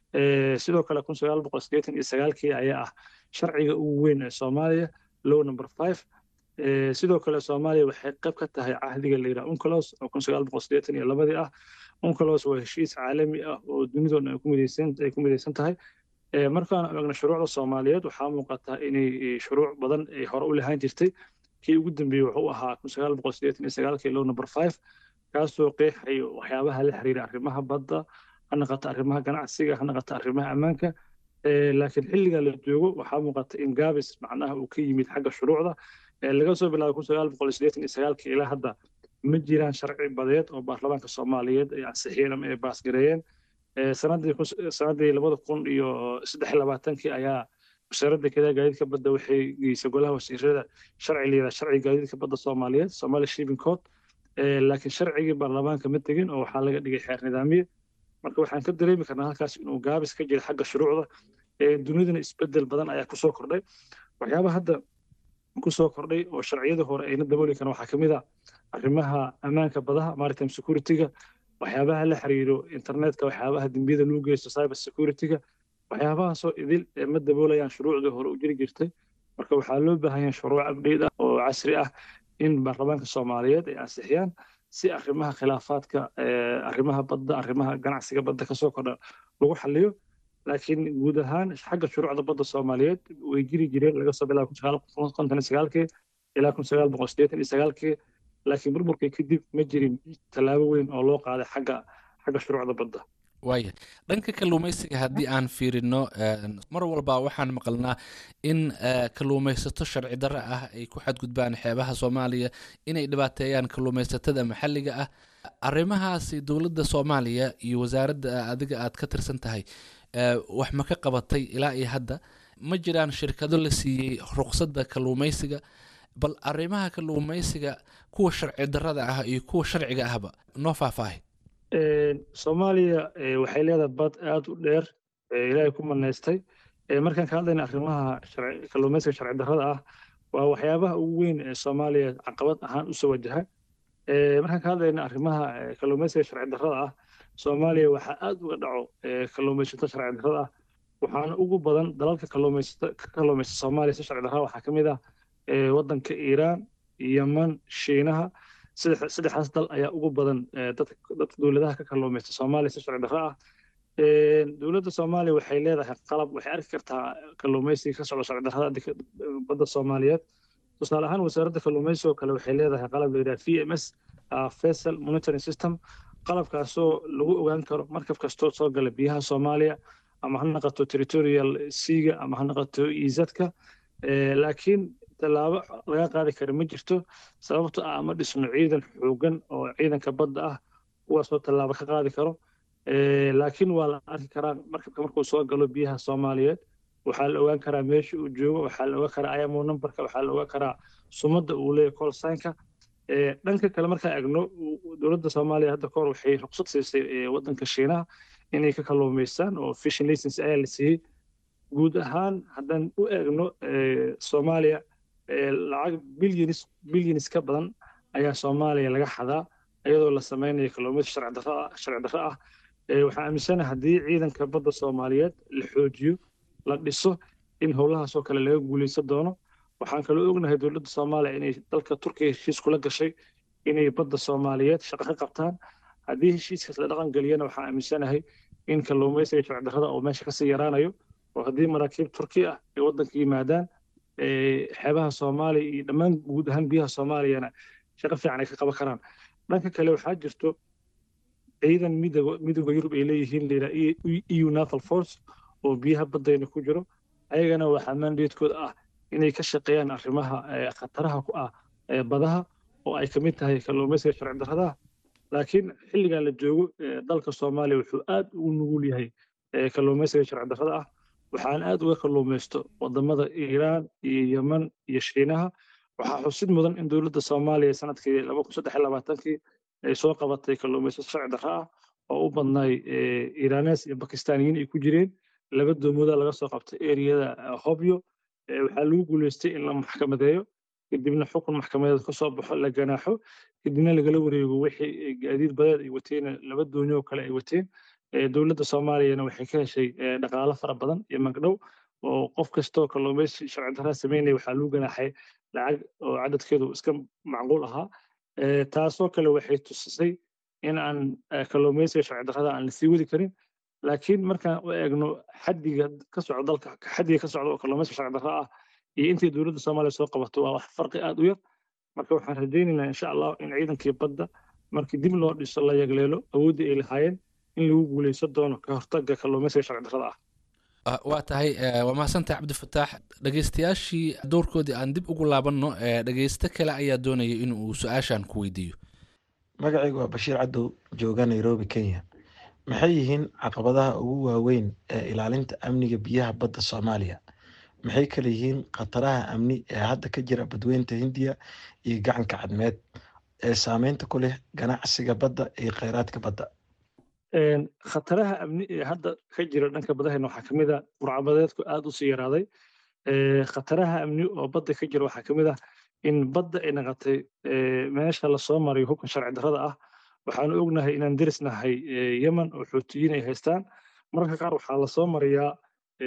sidoo kale kun sagaal boqol siddeetan iyo sagaalkii ayaa ah sharciga ugu weyn ee soomaaliya low number five sidoo kale soomaaliya waxay qayb ka tahay cahdiga la yidhaha uncolos oo kun sagaal boqol siddeetan iyo labadii ah uncolos waa heshiis caalami ah oo dunidoodna ay ku midaysan ay ku midaysan tahay markaan eegno shuruucda soomaaliyeed waxaa muuqataa inay shuruuc badan ay hore u lahaan jirtay kii ugu dambeeyey wuxuu ahaa kun sagaal boqol siddeetan iyo sagaalkii low number five kaasoo qeexayo waxyaabaha la xiriira arrimaha badda ha naqato arrimaha ganacsiga ha naqato arrimaha ammaanka laakiin xilliga la joogo waxaa muuqata in gaabis macnaha uu ka yimid xagga shuruucda laga soo bilaabo kun sagaal boqol siddeetan iyo sagaalkii ilaa hadda ma jiraan sharci badeed oo baarlamaanka soomaaliyeed ay ansixiyeen ama ay baasgareeyeen sanadii sanadii labada kun iyo saddex iyo labaatankii ayaa wasaaradda kedaa gaadiidka badda waxay geysay golaha wasiirada sharci layidhaha sharciga gaadiidka badda soomaaliyeed somali shipping code laakiin sharcigii baarlamaanka ma tegin oo waxaa laga dhigay xeer nidaamiye marka waxaan ka dareemi karnaa halkaas inuu gaabis ka jira xagga shuruucda dunidana isbedel badan ayaa kusoo kordhay waxyaabaha hadda kusoo kordhay oo sharciyada hore ayna dabooli karan waxaa kamid ah arrimaha ammaanka badaha maritime security-ga waxyaabaha la xiriiro internetka waxyaabaha dembiyada lagu geysto cyber security-ga waxyaabahaasoo idil ma daboolayaan shuruucdii hore u jiri jirtay marka waxaa loo baahan yahay shuruuc abdheyd ah oo casri ah in baarlamaanka soomaaliyeed ay ansixiyaan si arrimaha khilaafaadka arrimaha badda arrimaha ganacsiga badda kasoo kordha lagu xaliyo laakiin guud ahaan xagga shuruucda badda soomaaliyeed way jiri jireen laga soo bilaabo kun sagaal boqol konton iyo sagaalkii ilaa kun sagaal boqol siddeetan iyo sagaalkii laakiin burburkii kadib ma jirin tallaabo weyn oo loo qaaday xagga xagga shuruucda badda waaya dhanka kalluumaysiga haddii aan fiirino mar walba waxaan maqalnaa in kalluumaysato sharci darro ah ay ku xadgudbaan xeebaha soomaaliya inay dhibaateeyaan kalluumaysatada maxalliga ah arrimahaasi dowladda soomaaliya iyo wasaaradda adiga aad ka tirsan tahay wax ma ka qabatay ilaa iyo hadda ma jiraan shirkado la siiyey ruqsadda kalluumaysiga bal arrimaha kalluumaysiga kuwa sharci darrada ah iyo kuwa sharciga ahba noo faahfaahay soomaaliya waxay leedahay bad aad u dheer ilaahay ku manaystay markaan ka hadlayna arrimaha kalluumaysiga sharci darrada ah waa waxyaabaha ugu weyn ee soomaaliya caqabad ahaan usoo wajaha markaan ka hadlayna arrimaha kalluumaysiga sharci darrada ah soomaaliya waxaa aad uga dhaco kalluumaysato sharci darrada ah waxaana ugu badan dalalka kalluumaysato ka kalluumaysta soomaaliya si sharci darrada waxaa ka mid ah waddanka iiraan yeman shiinaha saddexdaas dal ayaa ugu badan dadka dowladaha ka kalluumaysta soomaaliya si sharci darro ah dowladda soomaaliya waxay leedahay qalab waxay arki kartaa kalluumaysiga ka socda sharci darrada badda soomaaliyeed tusaale ahaan wasaaradda kalluumaysiga oo kale waxay leedahay qalab la yidhaha v m s vessel monitoring system qalabkaasoo lagu ogaan karo markab kastoo soo gala biyaha soomaaliya ama ha naqato territorial seaga ama ha naqato izadka laakiin tallaabo laga qaadi kara ma jirto sababto ah ama dhisno ciidan xoogan oo ciidanka badda ah kuwaasoo tallaabo ka qaadi karo laakiin waa la arki karaa markabka markuu soo galo biyaha soomaaliyeed waxaa la ogaan karaa meesha uu joogo waxaa la ogaan karaa imo numberka waxaa la ogaan karaa sumadda uu leeyahay call signka dhanka kale markaan egno dowladda soomaaliya hadda kahor waxay ruqsad siisay waddanka shiinaha inay ka kalluumaystaan oo fishing license ayaa la siiyey guud ahaan haddaan u eegno soomaaliya lacag bilyanis bilyanis ka badan ayaa soomaaliya laga xadaa iyadoo la samaynayo kalluumaysi sharci darro ah sharci darro ah waxaan aaminsanahay haddii ciidanka badda soomaaliyeed la xoojiyo la dhiso in howlahaasoo kale laga guulaysan doono waxaan kaloo ognahay dowladda soomaaliya inay dalka turkiya heshiis kula gashay inay badda soomaaliyeed shaqo ka qabtaan haddii heshiiskaas la dhaqan geliyana waxaan aaminsanahay in kalluumaysiga sharci darrada oo meesha kasii yaraanayo oo haddii maraakiib turki ah ay waddanka yimaadaan xeebaha soomaaliya iyo dhammaan guud ahaan biyaha soomaaliyana shaqo fiican ay ka qaban karaan dhanka kale waxaa jirto ciidan midooda yurub ay leeyihiin layidhaa eu naval force oo biyaha baddayna ku jiro ayagana waxaa mandatekooda ah inay ka shaqeeyaan arrimaha khataraha ku ah badaha oo ay ka mid tahay kalluumaysiga sharci darradaha laakiin xilligan la joogo dalka soomaaliya wuxuu aad ugu nugul yahay kalluumaysiga sharci darrada ah waxaan aad uga kalluumaysto wadamada iiraan iyo yeman iyo shiinaha waxaa xusid mudan in dowladda soomaaliya sanadkii laba kun saddex iyo labaatankii ay soo qabatay kalluumayso sharci darro ah oo u badnaay iiraanes iyo bakistaaniyiin ay ku jireen laba doomooda laga soo qabtay eriyada hobyo waxaa lagu guuleystay in la maxkamadeeyo kadibna xukun maxkamadeed ka soo baxo la ganaaxo kadibna lagala wareego wixii gaadiid badeed ay wateen laba doonyo kale ay wateen dowladda soomaaliyana waxay ka heshay dhaqaalo fara badan iyo magdhow oo qof kastoo kalluumaysi sharci darraa sameynaya waxaa lagu ganaaxay lacag oo cadadkeedu iska macquul ahaa taasoo kale waxay tusisay in aan kalluumaysiga sharci darrada aan lasii wadi karin laakiin markaan u eegno xaddiga ka socda dalka xaddiga ka socda oo kalluumaysiga sharci darra ah iyo intii dowladda soomaaliya soo qabato waa wax farqi aad u yar marka waxaan rajaynaynaa insha allah in ciidankii badda markii dib loo dhiso la yagleelo awooddii ay lahaayeen in lagu guulaysan doono ka hortagga kalluumaysiga sharci darrada ah waa tahay waa mahadsantahay cabdifataax dhegeystayaashii doorkoodii aan dib ugu laabanno dhegeysto kale ayaa doonaya in uu su-aashan ku weydiiyo magacaygu waa bashiir cadow jooga nairobi kenya maxay yihiin caqabadaha ugu waaweyn ee ilaalinta amniga biyaha badda soomaaliya maxay kale yihiin khataraha amni ee hadda ka jira badweynta hindiya iyo gacanka cadmeed ee saameynta ku leh ganacsiga badda iyo kheyraadka badda khataraha amni ee hadda ka jira dhanka badahayna waxaa kamid a burcabadeedku aad usii yaraaday khataraha amni oo badda ka jira waxaa kamid ah in badda ay naqatay meesha lasoo marayo hubka sharci darrada ah waxaanu ognahay inaan derisnahay yemen oo xootiyiin ay haystaan mararka qaar waxaa lasoo mariyaa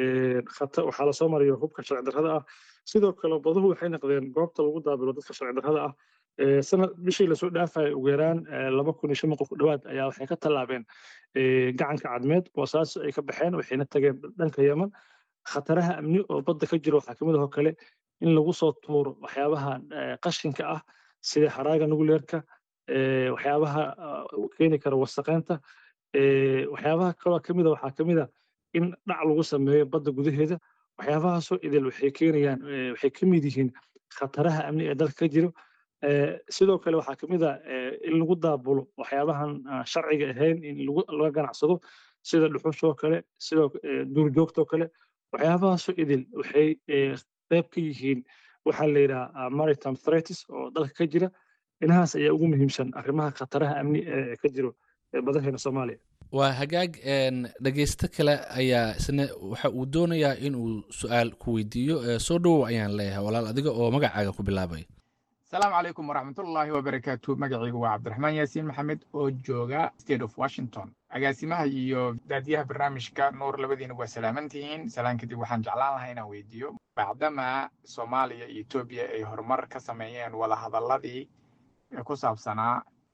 waxaa lasoo maraya hubka sharci darrada ah sidoo kale baduhu waxay noqdeen goobta lagu daabilo dadka sharci darrada ah sanad bishii lasoo dhaafaya ugu yaraan laba kun iyo shan boqol ku dhowaad ayaa waxay ka tallaabeen gacanka cadmeed boosaaso ay ka baxeen waxayna tageen dhanka yemen khataraha amni oo badda ka jira waxaa kamid ahoo kale in lagu soo tuuro waxyaabaha qashinka ah sida haraaga nuguleerka waxyaabaha keeni kara wasaqeynta waxyaabaha kaloo kamida waxaa kamida in dhac lagu sameeyo badda gudaheeda waxyaabahaasoo idil waxay keenayaan waxay ka mid yihiin khataraha amni ee dalka ka jiro sidoo kale waxaa kamid a in lagu daabulo waxyaabahan sharciga ahayn in laga ganacsado sida dhuxushoo kale sidoo duurjoogtoo kale waxyaabahaasoo idil waxay qayb ka yihiin waxaa la yidhaha maritime threats oo dalka ka jira inahaas ayaa ugu muhiimsan arrimaha khataraha amni ee ka jiro badaheena soomaaliya waa hagaag dhegeysto kale ayaa isna waxa uu doonayaa in uu su-aal ku weydiiyo soo dhowow ayaan leeyahay walaal adiga oo magacaaga ku bilaabay asalaamu calaykum waraxmatullaahi wabarakaatu magacaygu waa cabdiraxmaan yaasiin maxamed oo jooga state of washington agaasimaha iyo daadiyaha barnaamijka nuur labadiina waa salaamantihiin salaan kadib waxaan jeclaan lahaa inaan weydiiyo bacdama soomaaliya iyo etoobiya ay horumar ka sameeyeen wadahadalladii ku saabsanaa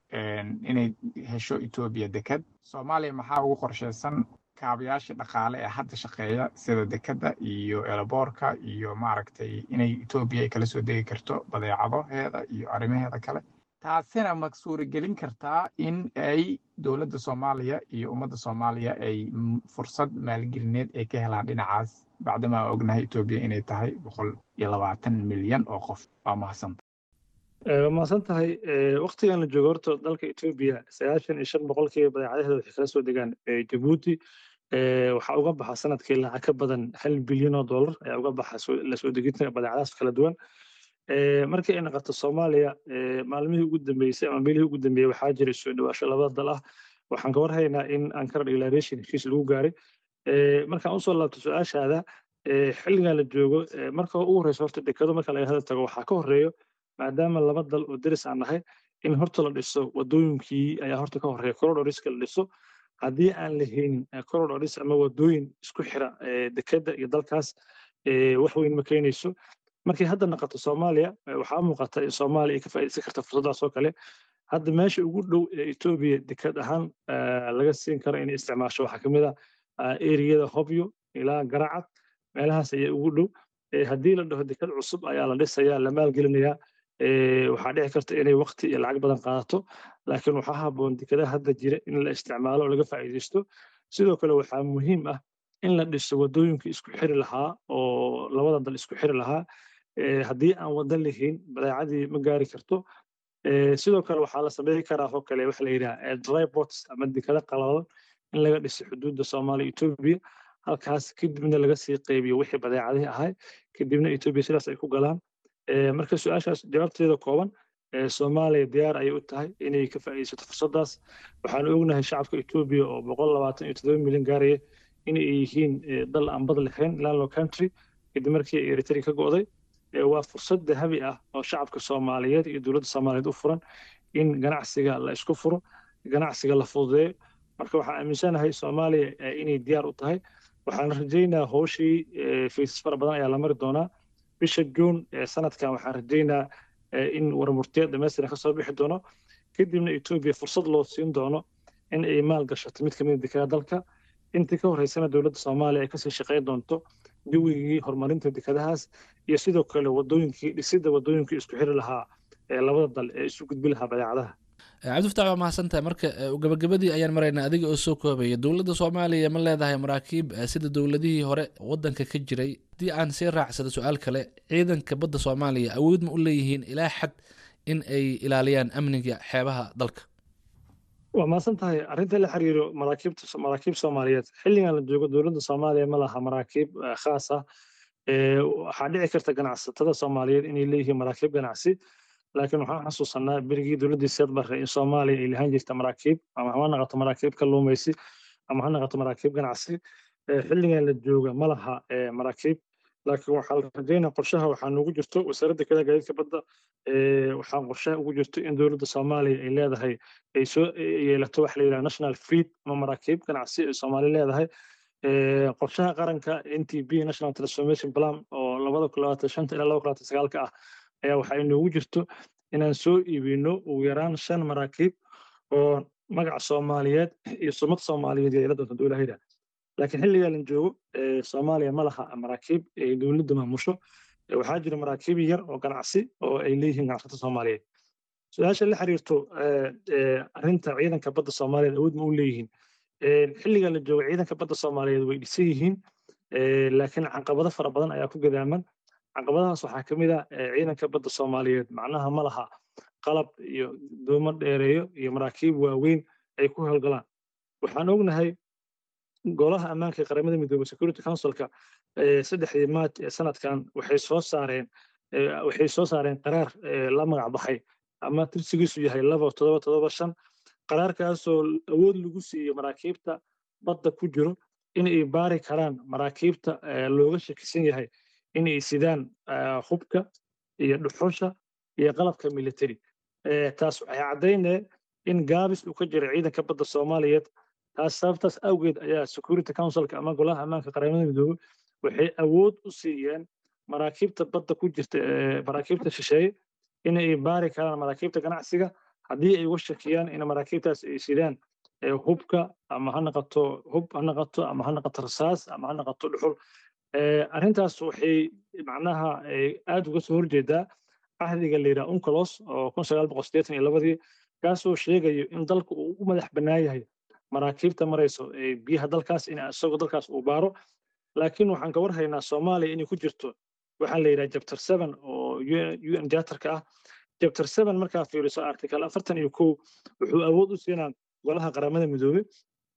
inay hesho etoobiya deked soomaaliya maxaa ugu qorshaysan kaabayaasha dhaqaale ee hadda shaqeeya sida dekedda iyo eelaboorka iyo maaragtay inay etoobiya ay kala soo degi karto badeecadaheeda iyo arrimaheeda kale taasina ma suuragelin kartaa in ay dowladda soomaaliya iyo ummadda soomaaliya ay fursad maalgelineed ay ka helaan dhinacaas bacdama ognahay etoobiya inay tahay boqol iyo labaatan milyan oo qof waa mahadsanta waa mahadsan tahay waktigan la joogo horta dalka etoobiya sagaashan iyo shan boqolkiiba badeecadaheeda waxay kala soo degaan jabuuti waxaa uga baxa sanadkii lacag ka badan hal bilyan oo dollar ayaa uga baxa la soo dejinta badeecadahaas kala duwan markii ay noqoto soomaaliya maalmihii ugu dambeysay ama bilihii ugu dambeeyey waxaa jiray soo dhawaasho labada dal ah waxaan ka warhaynaa in ankara declaration heshiis lagu gaaray markaan usoo laabto su-aashaada xilligan la joogo marka ugu horeysa horta dekado marka laga hadal tago waxaa ka horeeyo maadaama laba dal oo deris aan nahay in horta la dhiso wadooyinkii ayaa horta ka horeeya corridoriska la dhiso haddii aan la haynin corridors ama wadooyin isku xira dekada iyo dalkaas wax weyn ma keenayso markay hadda noqoto soomaaliya waxaa muuqata in soomaaliya ay ka faa'iidaysan karta fursaddaas oo kale hadda meesha ugu dhow ee etoobiya dekad ahaan laga siin karo inay isticmaasho waxaa ka mid ah eriyada hobyo ilaa garacad meelahaas ayaa ugu dhow haddii la dhaho dekad cusub ayaa la dhisayaa la maalgelinayaa waxaa dhici karta inay waqti iyo lacag badan qaadato laakiin waxaa habboon dekadaha hadda jira in la isticmaalo oo laga faa'iidaysto sidoo kale waxaa muhiim ah in la dhiso wadooyinka isku xiri lahaa oo labada dal isku xiri lahaa haddii aan wada lahayn badeecadii ma gaari karto sidoo kale waxaa la sameyn karaa oo kale waxa la yidhaha drypots ama dekada qalalan in laga dhiso xuduudda soomaaliya etoobiya halkaas kadibna laga sii qaybiyo wixii badeecadihii ahay kadibna etoobiya sidaas ay ku galaan marka su-aashaas jawaabteeda kooban soomaaliya diyaar ayay u tahay inay ka faa'iidaysato fursaddaas waxaan ognahay shacabka etoobiya oo boqol labaatan iyo toddoba milyan gaaraya inay yihiin dal aan bad lahayn landlow country kadib markii ay eritrea ka go'day waa fursad dahabi ah oo shacabka soomaaliyeed iyo dowladda soomaaliyeed u furan in ganacsiga la isku furo ganacsiga la fududeeyo marka waxaan aaminsanahay soomaaliya inay diyaar u tahay waxaan rajaynaa howshii faysas fara badan ayaa la mari doonaa bisha juun sanadkan waxaan rajaynaa in warmurtiya dhamaystiran ka soo bixi doono kadibna etoobiya fursad loo siin doono in ay maal gashato mid kamid dekada dalka intii ka horeysana dowladda soomaaliya ay kasii shaqayn doonto jawigii horumarinta dekadahaas iyo sidoo kale wadooyinkii dhisidda wadooyinkii isku xiri lahaa ee labada dal ee isu gudbi lahaa badeecadaha cabdifataax waa mahadsantahay marka gabagabadii ayaan maraynaa adiga oo soo koobaya dowladda soomaaliya ma leedahay maraakiib sida dowladihii hore wadanka ka jiray haddii aan sii raacsado su-aal kale ciidanka badda soomaaliya awood ma u leeyihiin ilaa xad in ay ilaaliyaan amniga xeebaha dalka waa mahadsan tahay arrinta la xiriiro maraakiibta maraakiib soomaaliyeed xilligan la joogo dowladda soomaaliya ma laha maraakiib khaas ah waxaa dhici karta ganacsatada soomaaliyeed inay leeyihiin maraakiib ganacsi laakiin waxaan xasuusanaa berigii dowladdii seed barre in soomaaliya ay lahaan jirta maraakiib ama ha noqoto maraakiib kalluumaysi ama ha noqoto maraakiib ganacsi xilligan la jooga ma laha maraakiib laakiin waxaa la rajaynaa qorshaha waxaa noogu jirto wasaaradda kale gaadiidka badda waxaa qorshaha ugu jirto in dowladda soomaaliya ay leedahay ay soo yeelato waxa la yidhaha national fleet ama maraakiib ganacsi ay soomaali leedahay qorshaha qaranka n t b national transformation plan oo labada kun labaatan shanta ilaa laba kun labaatan sagaalka ah ayaa waxaa inoogu jirto inaan soo iibino ugu yaraan shan maraakiib oo magaca soomaaliyeed iyo sumad soomaaliyeed yeela doonta dowlahayda laakiin xilligaa la joogo soomaaliya ma laha maraakiib ay dowladda maamusho waxaa jira maraakiib yar oo ganacsi oo ay leeyihiin ganacsato soomaaliyeed su-aasha la xiriirto arrinta ciidanka badda soomaaliyeed awood ma u leeyihiin xilligaa la joogo ciidanka badda soomaaliyeed way dhisan yihiin laakiin caqabado fara badan ayaa ku gadaaman caqabadahaas waxaa ka mid ah ciidanka badda soomaaliyeed macnaha ma laha qalab iyo doomo dheereeyo iyo maraakiib waaweyn ay ku howlgalaan waxaan ognahay golaha ammaanka ee qaramada midoobey security councilka saddexdii maaj ee sanadkan waxay soo saareen waxay soo saareen qaraar la magac baxay ama tirsigiisu yahay laba todoba todoba shan qaraarkaasoo awood lagu siiyey maraakiibta badda ku jiro in ay baari karaan maraakiibta looga shakisan yahay in ay sidaan hubka iyo dhuxusha iyo qalabka military taas waxay caddaynee in gaabis uu ka jira ciidanka badda soomaaliyeed taas sababtaas awgeed ayaa security councilka ama golaha ammaanka qaramada midoobey waxay awood u siiyeen maraakiibta badda ku jirta maraakiibta shisheeye in ay baari karaan maraakiibta ganacsiga haddii ay uga shakiyaan in maraakiibtaas ay sidaan hubka ama ha noqoto hub ha noqoto ama ha noqoto rasaas ama ha noqoto dhuxul arrintaas waxay macnaha aad uga soo horjeedaa cahdiga la yidhaha uncolos oo kun sagaal boqol siddeetan iyo labadii kaasoo sheegayo in dalka uu u madax bannaan yahay maraakiibta marayso biyaha dalkaas in isagoo dalkaas uu baaro laakiin waxaan ka warhaynaa soomaaliya inay ku jirto waxaa la yidhaha jabter seven oo un jatarka ah jabter seven markaa fiiriso article afartan iyo kow wuxuu awood u siinaa golaha qaramada midoobey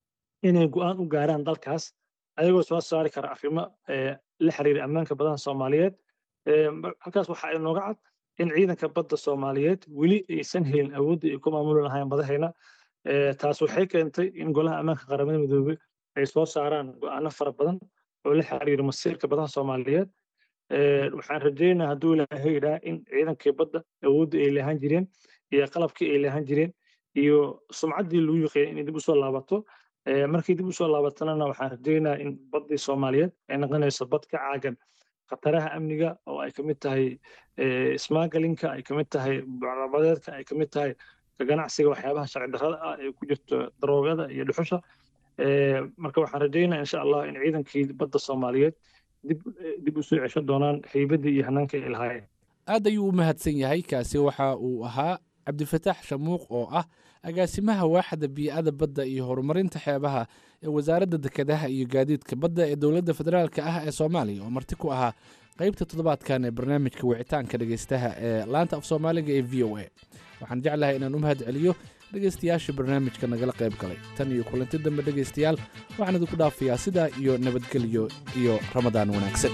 inay go-aan u gaaraan dalkaas ayagoo soo saari kara arrimo la xiriira ammaanka badaha soomaaliyeed halkaas waxaa inooga cad in ciidanka badda soomaaliyeed weli aysan helin awoodda ay ku maamuli lahayn badahayna taas waxay keentay in golaha ammaanka qaramada midoobey ay soo saaraan go-aano fara badan oo la xiriira masiirka badaha soomaaliyeed waxaan rajeynaa hadduu ilaahay idhaa in ciidankii badda awoodda ay lahaan jireen iyo qalabkii ay lahaan jireen iyo sumcaddii lagu yiqeeyay inay dib usoo laabato markii dib usoo laabatanana waxaan rajeynaa in baddii soomaaliyeed ay noqonayso bad ka caagan khataraha amniga oo ay kamid tahay ismaagalinka ay kamid tahay bucrabadeedka ay kamid tahay ka ganacsiga waxyaabaha sharci darrada ah ee ku jirto daroogada iyo dhuxusha marka waxaan rajeynaa insha allah in ciidankii badda soomaaliyeed dib dib usoo cesho doonaan haybaddii iyo hanaanka ay lahaayeen aad ayuu u mahadsan yahay kaasi waxa uu ahaa cabdifataax shamuuq oo ah agaasimaha waaxda bii'ada badda iyo horumarinta xeebaha ee wasaaradda dekedaha iyo gaadiidka badda ee dowladda federaalka ah ee soomaaliya oo marti ku ahaa qaybta toddobaadkan ee barnaamijka wicitaanka dhegeystaha ee laanta af soomaaliga ee v o a waxaan jeclahay inaan u mahad celiyo dhegeystayaasha barnaamijka nagala qayb galay tan iyo kulanti dambe dhegeystayaal waxaan idinku dhaafayaa sidaa iyo nabadgelyo iyo ramadaan wanaagsan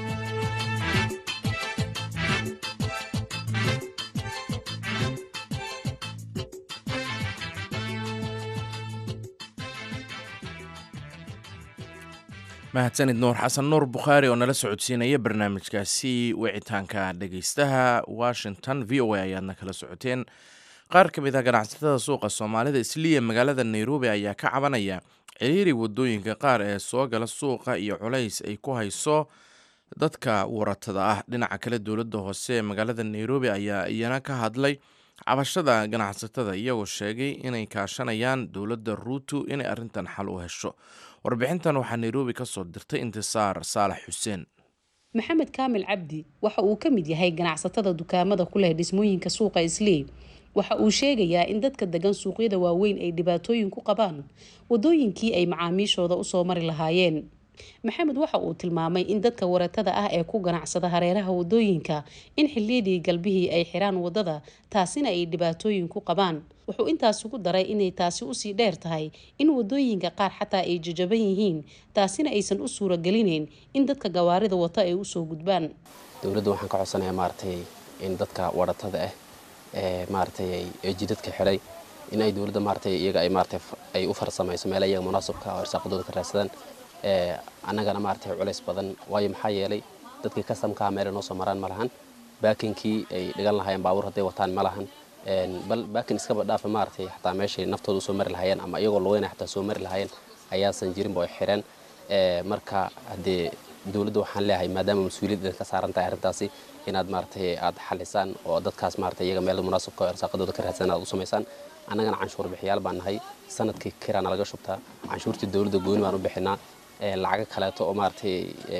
mahadsanid nuur xasan nuur bukhaari oo nala socodsiinaya barnaamijkaasi wicitaanka dhegeystaha washington v o a ayaadna kala socoteen qaar ka mid ah ganacsatada suuqa soomaalida isliya magaalada nairobi ayaa ka cabanaya ciriiri wadooyinka qaar ee soo gala suuqa iyo culays ay ku hayso dadka waratada ah dhinaca kale dowladda hoose ee magaalada nairobi ayaa iyana ka hadlay cabashada ganacsatada iyagoo sheegay inay kaashanayaan dowladda ruutu inay arrintan xal u hesho warbixintan waxaa nairobi ka soo dirtay intisaar saalax xuseen maxamed kaamil cabdi waxa uu ka mid yahay ganacsatada dukaamada ku leh dhismooyinka suuqa islii waxa uu sheegayaa in dadka degan suuqyada waaweyn ay dhibaatooyin ku qabaan wadooyinkii ay macaamiishooda usoo mari lahaayeen maxamed waxa uu tilmaamay in dadka waratada ah ee ku ganacsada hareeraha wadooyinka in xiliyadii galbihii ay xiraan wadada taasina ay dhibaatooyin ku qabaan wuxuu intaas ugu daray inay taasi usii dheer tahay in wadooyinka qaar xataa ay jajaban yihiin taasina aysan u suuragelinayn in dadka gawaarida wata ay usoo gudbaan dowladda waxaan ka codsanayaa maaragtay in dadka waratada ah ee maaragtay ee jidadka xiray in ay dowladda maaragtay iyaga ay maaragtay ay u farsamayso meela iyaga munaasabka oo irsaaqadooda ka raadsadaan ee annagana maaragtay culays badan waayo maxaa yeelay dadkii kasamkaa meela noo soo maraan ma lahan baakinkii ay dhigan lahaayeen baabuur hadday wataan ma lahan bal baakin iskaba dhaafa maaragtay xataa meeshay naftooda usoo mari lahaayeen ama iyagoo lugeyna xataa soo mari lahaayeen ayaasan jirinba ay xireen marka haddee dowladda waxaan leeyahay maadaama mas-uuliyad idin ka saaran tahay arrintaasi inaad maaragtay aad xalisaan oo dadkaas maaragtay iyaga meel munaasabka oo irsaaqadooda ka raadsan aad u samaysaan annagana canshuur bixiyaal baan nahay sanadkii kiraana laga shubtaa canshuurtii dowladda gooni baan u bixinaa lacago kaleeto oo maaragtay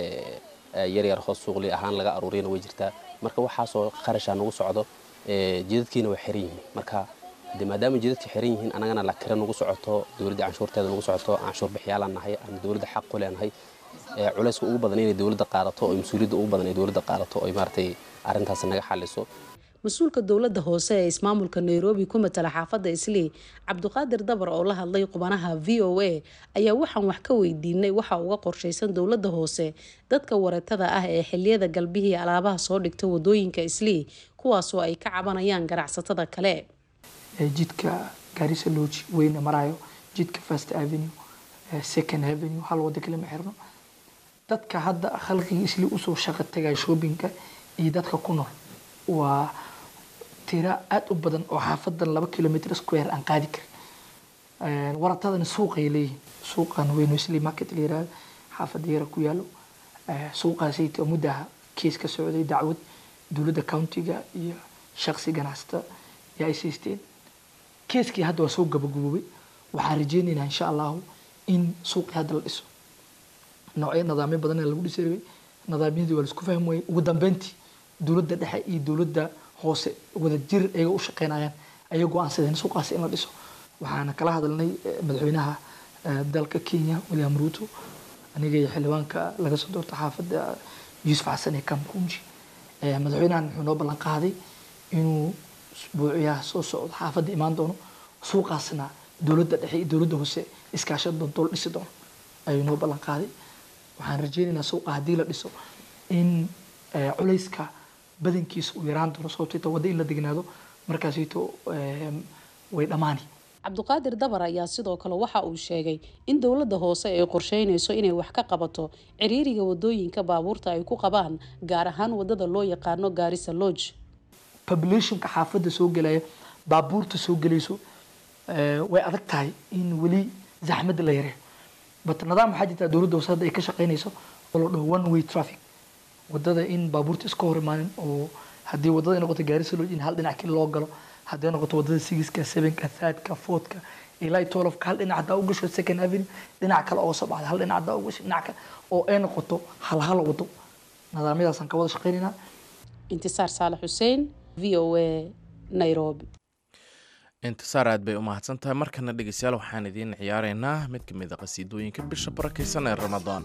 yaryar hoos suuqli ahaan laga aruuriyana way jirtaa marka waxaasoo qarashaa nagu socdo jidadkiina way xiran yihiin marka de maadaama jidadka xiran yihiin annagana la kira nagu socoto dowladda canshuurteeda nagu socoto canshuur bixiyaalaan nahay ama dowladda xaq ku leenahay culayska ugu badan inay dowladda qaadato oo mas-uuliyadda ugu badan ay dowladda qaadato oo maaragtay arrintaas naga xaliso mas-uulka dowladda hoose ee ismaamulka nairobi ku matala xaafadda islii cabdiqaadir dabar oo la hadlay qubanaha v o a ayaa waxaan wax ka weydiinay waxa uga qorshaysan dowladda hoose dadka waratada ah ee xiliyada galbihii alaabaha soo dhigta wadooyinka islii kuwaasoo ay ka cabanayaan ganacsatada kale jidka gaarisa looji weyna marayo jidka first avenue second avenue hal wada kale ma xirno dadka hadda khalqigii isli usoo shaqo tagaya shoppingka iyo dadka ku nool waa tira aada u badan oo xaafadan laba kilomitr square aan qaadi karin waratadana suuqay leeyihin suuqan weyno isli market la yirahdo xaafada yara ku yaalo suuqaasayta muddaha kees ka socday dacwad dowladda countiga iyo shaqsi ganacsata yaa ay siisteen keeskii hadda waa soo gabagaboobay waxaan rajeynaynaa insha allahu in suuqii hadda la dhiso noocyo nidaamyo badan lagu dhisi rabay nidaamyadii waa laisku fahmi wayay ugu dambeyntii dowladda dhexe iyo dowladda hoose wada jir ayaga u shaqeynayaan ayay go-aansadeen suuqaasi in la dhiso waxaana kala hadalnay madaxweynaha dalka kenya william ruto aniga iyo xildhibaanka laga soo doorta xaafadda yuusuf xasan ee kamkunji madaxweynahan wuxuu noo ballan qaaday inuu buuciyaha soo socdo xaafadda imaan doono suuqaasna dowladda dhexe iyo dowladda hoose iskaashan doonto la dhisi doono ayuu noo ballan qaaday waxaan rajeynaynaa suuqa haddii la dhiso in culayska badankiisa uu yaraan doono sababto inta waddo in la degnaado markaasito way dhammaani cabduqaadir dabar ayaa sidoo kale waxa uu sheegay in dowladda hoose ay qorsheynayso inay wax ka qabato ciriiriga wadooyinka baabuurta ay ku qabaan gaar ahaan wadada loo yaqaano gaarisa lodge populationka xaafadda soo gelaya baabuurta soo gelayso way adag tahay in weli zaxmadda la yareeyo but nidaam waxaa jirtaa dowladda hoose hadda ay ka shaqeynayso oo la dhaho one way traffic wadada in baabuurta iska hor imaanin oo haddii wadada ay noqoto gaarisa lodge in hal dhinac keli loo galo hadday noqoto wadada sigiska sevenka thirdka fourthka ilaa twelfka hal dhinac haddaa u gasho second avenue dhinac kale oo soo baxda hal dhinac haddaa u gasho dhinac kale oo ay noqoto hal hal wado nidaamyadaasaan ka wada shaqeynaynaa intisaar saalax xuseen v o a nairobi intisaar aad bay u mahadsan tahay markana dhegeystayaal waxaan idiin ciyaareynaa mid ka mid a qasiidooyinka bisha barakaysan ee ramadaan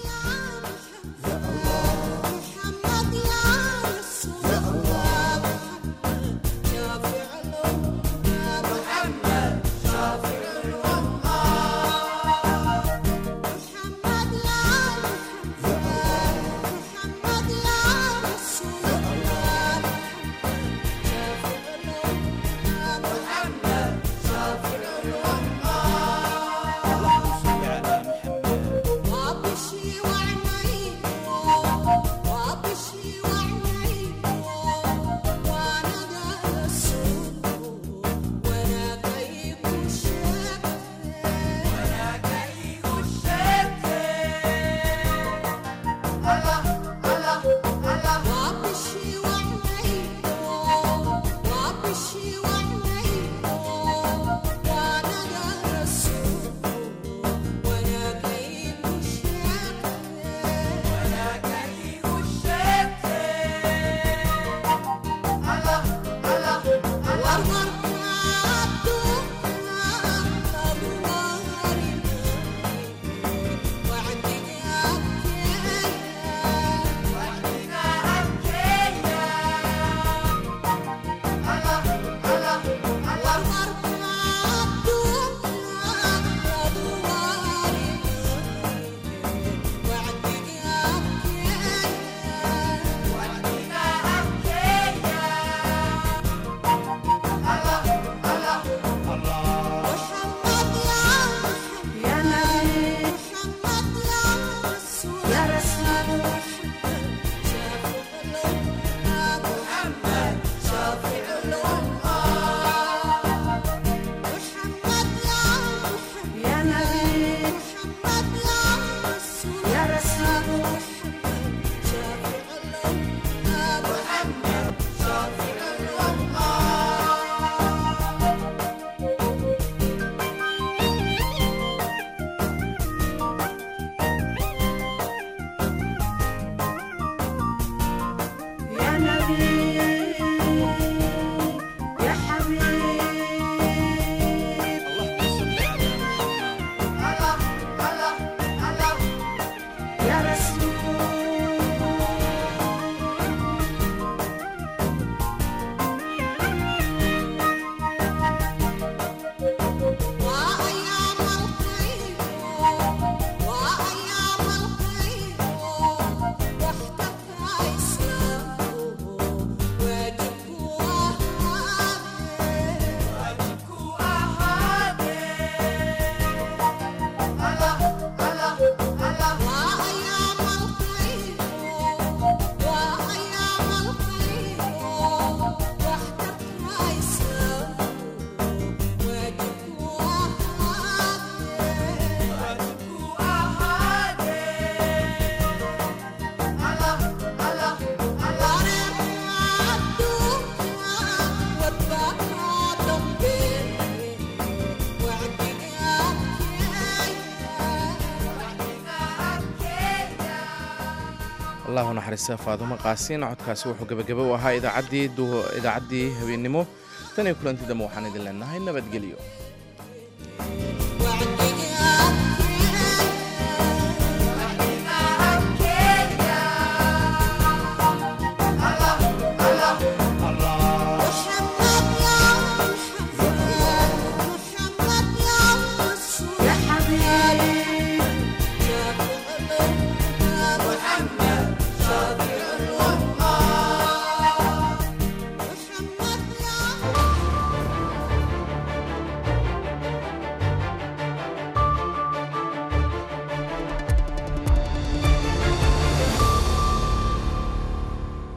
allahu naxariista faadumo qaasiin codkaasi wuxuu gebagaba u ahaa idaacaddii idaacadii habeennimo tan iyo kulantii dambe waxaan idin leenahay nabadgelyo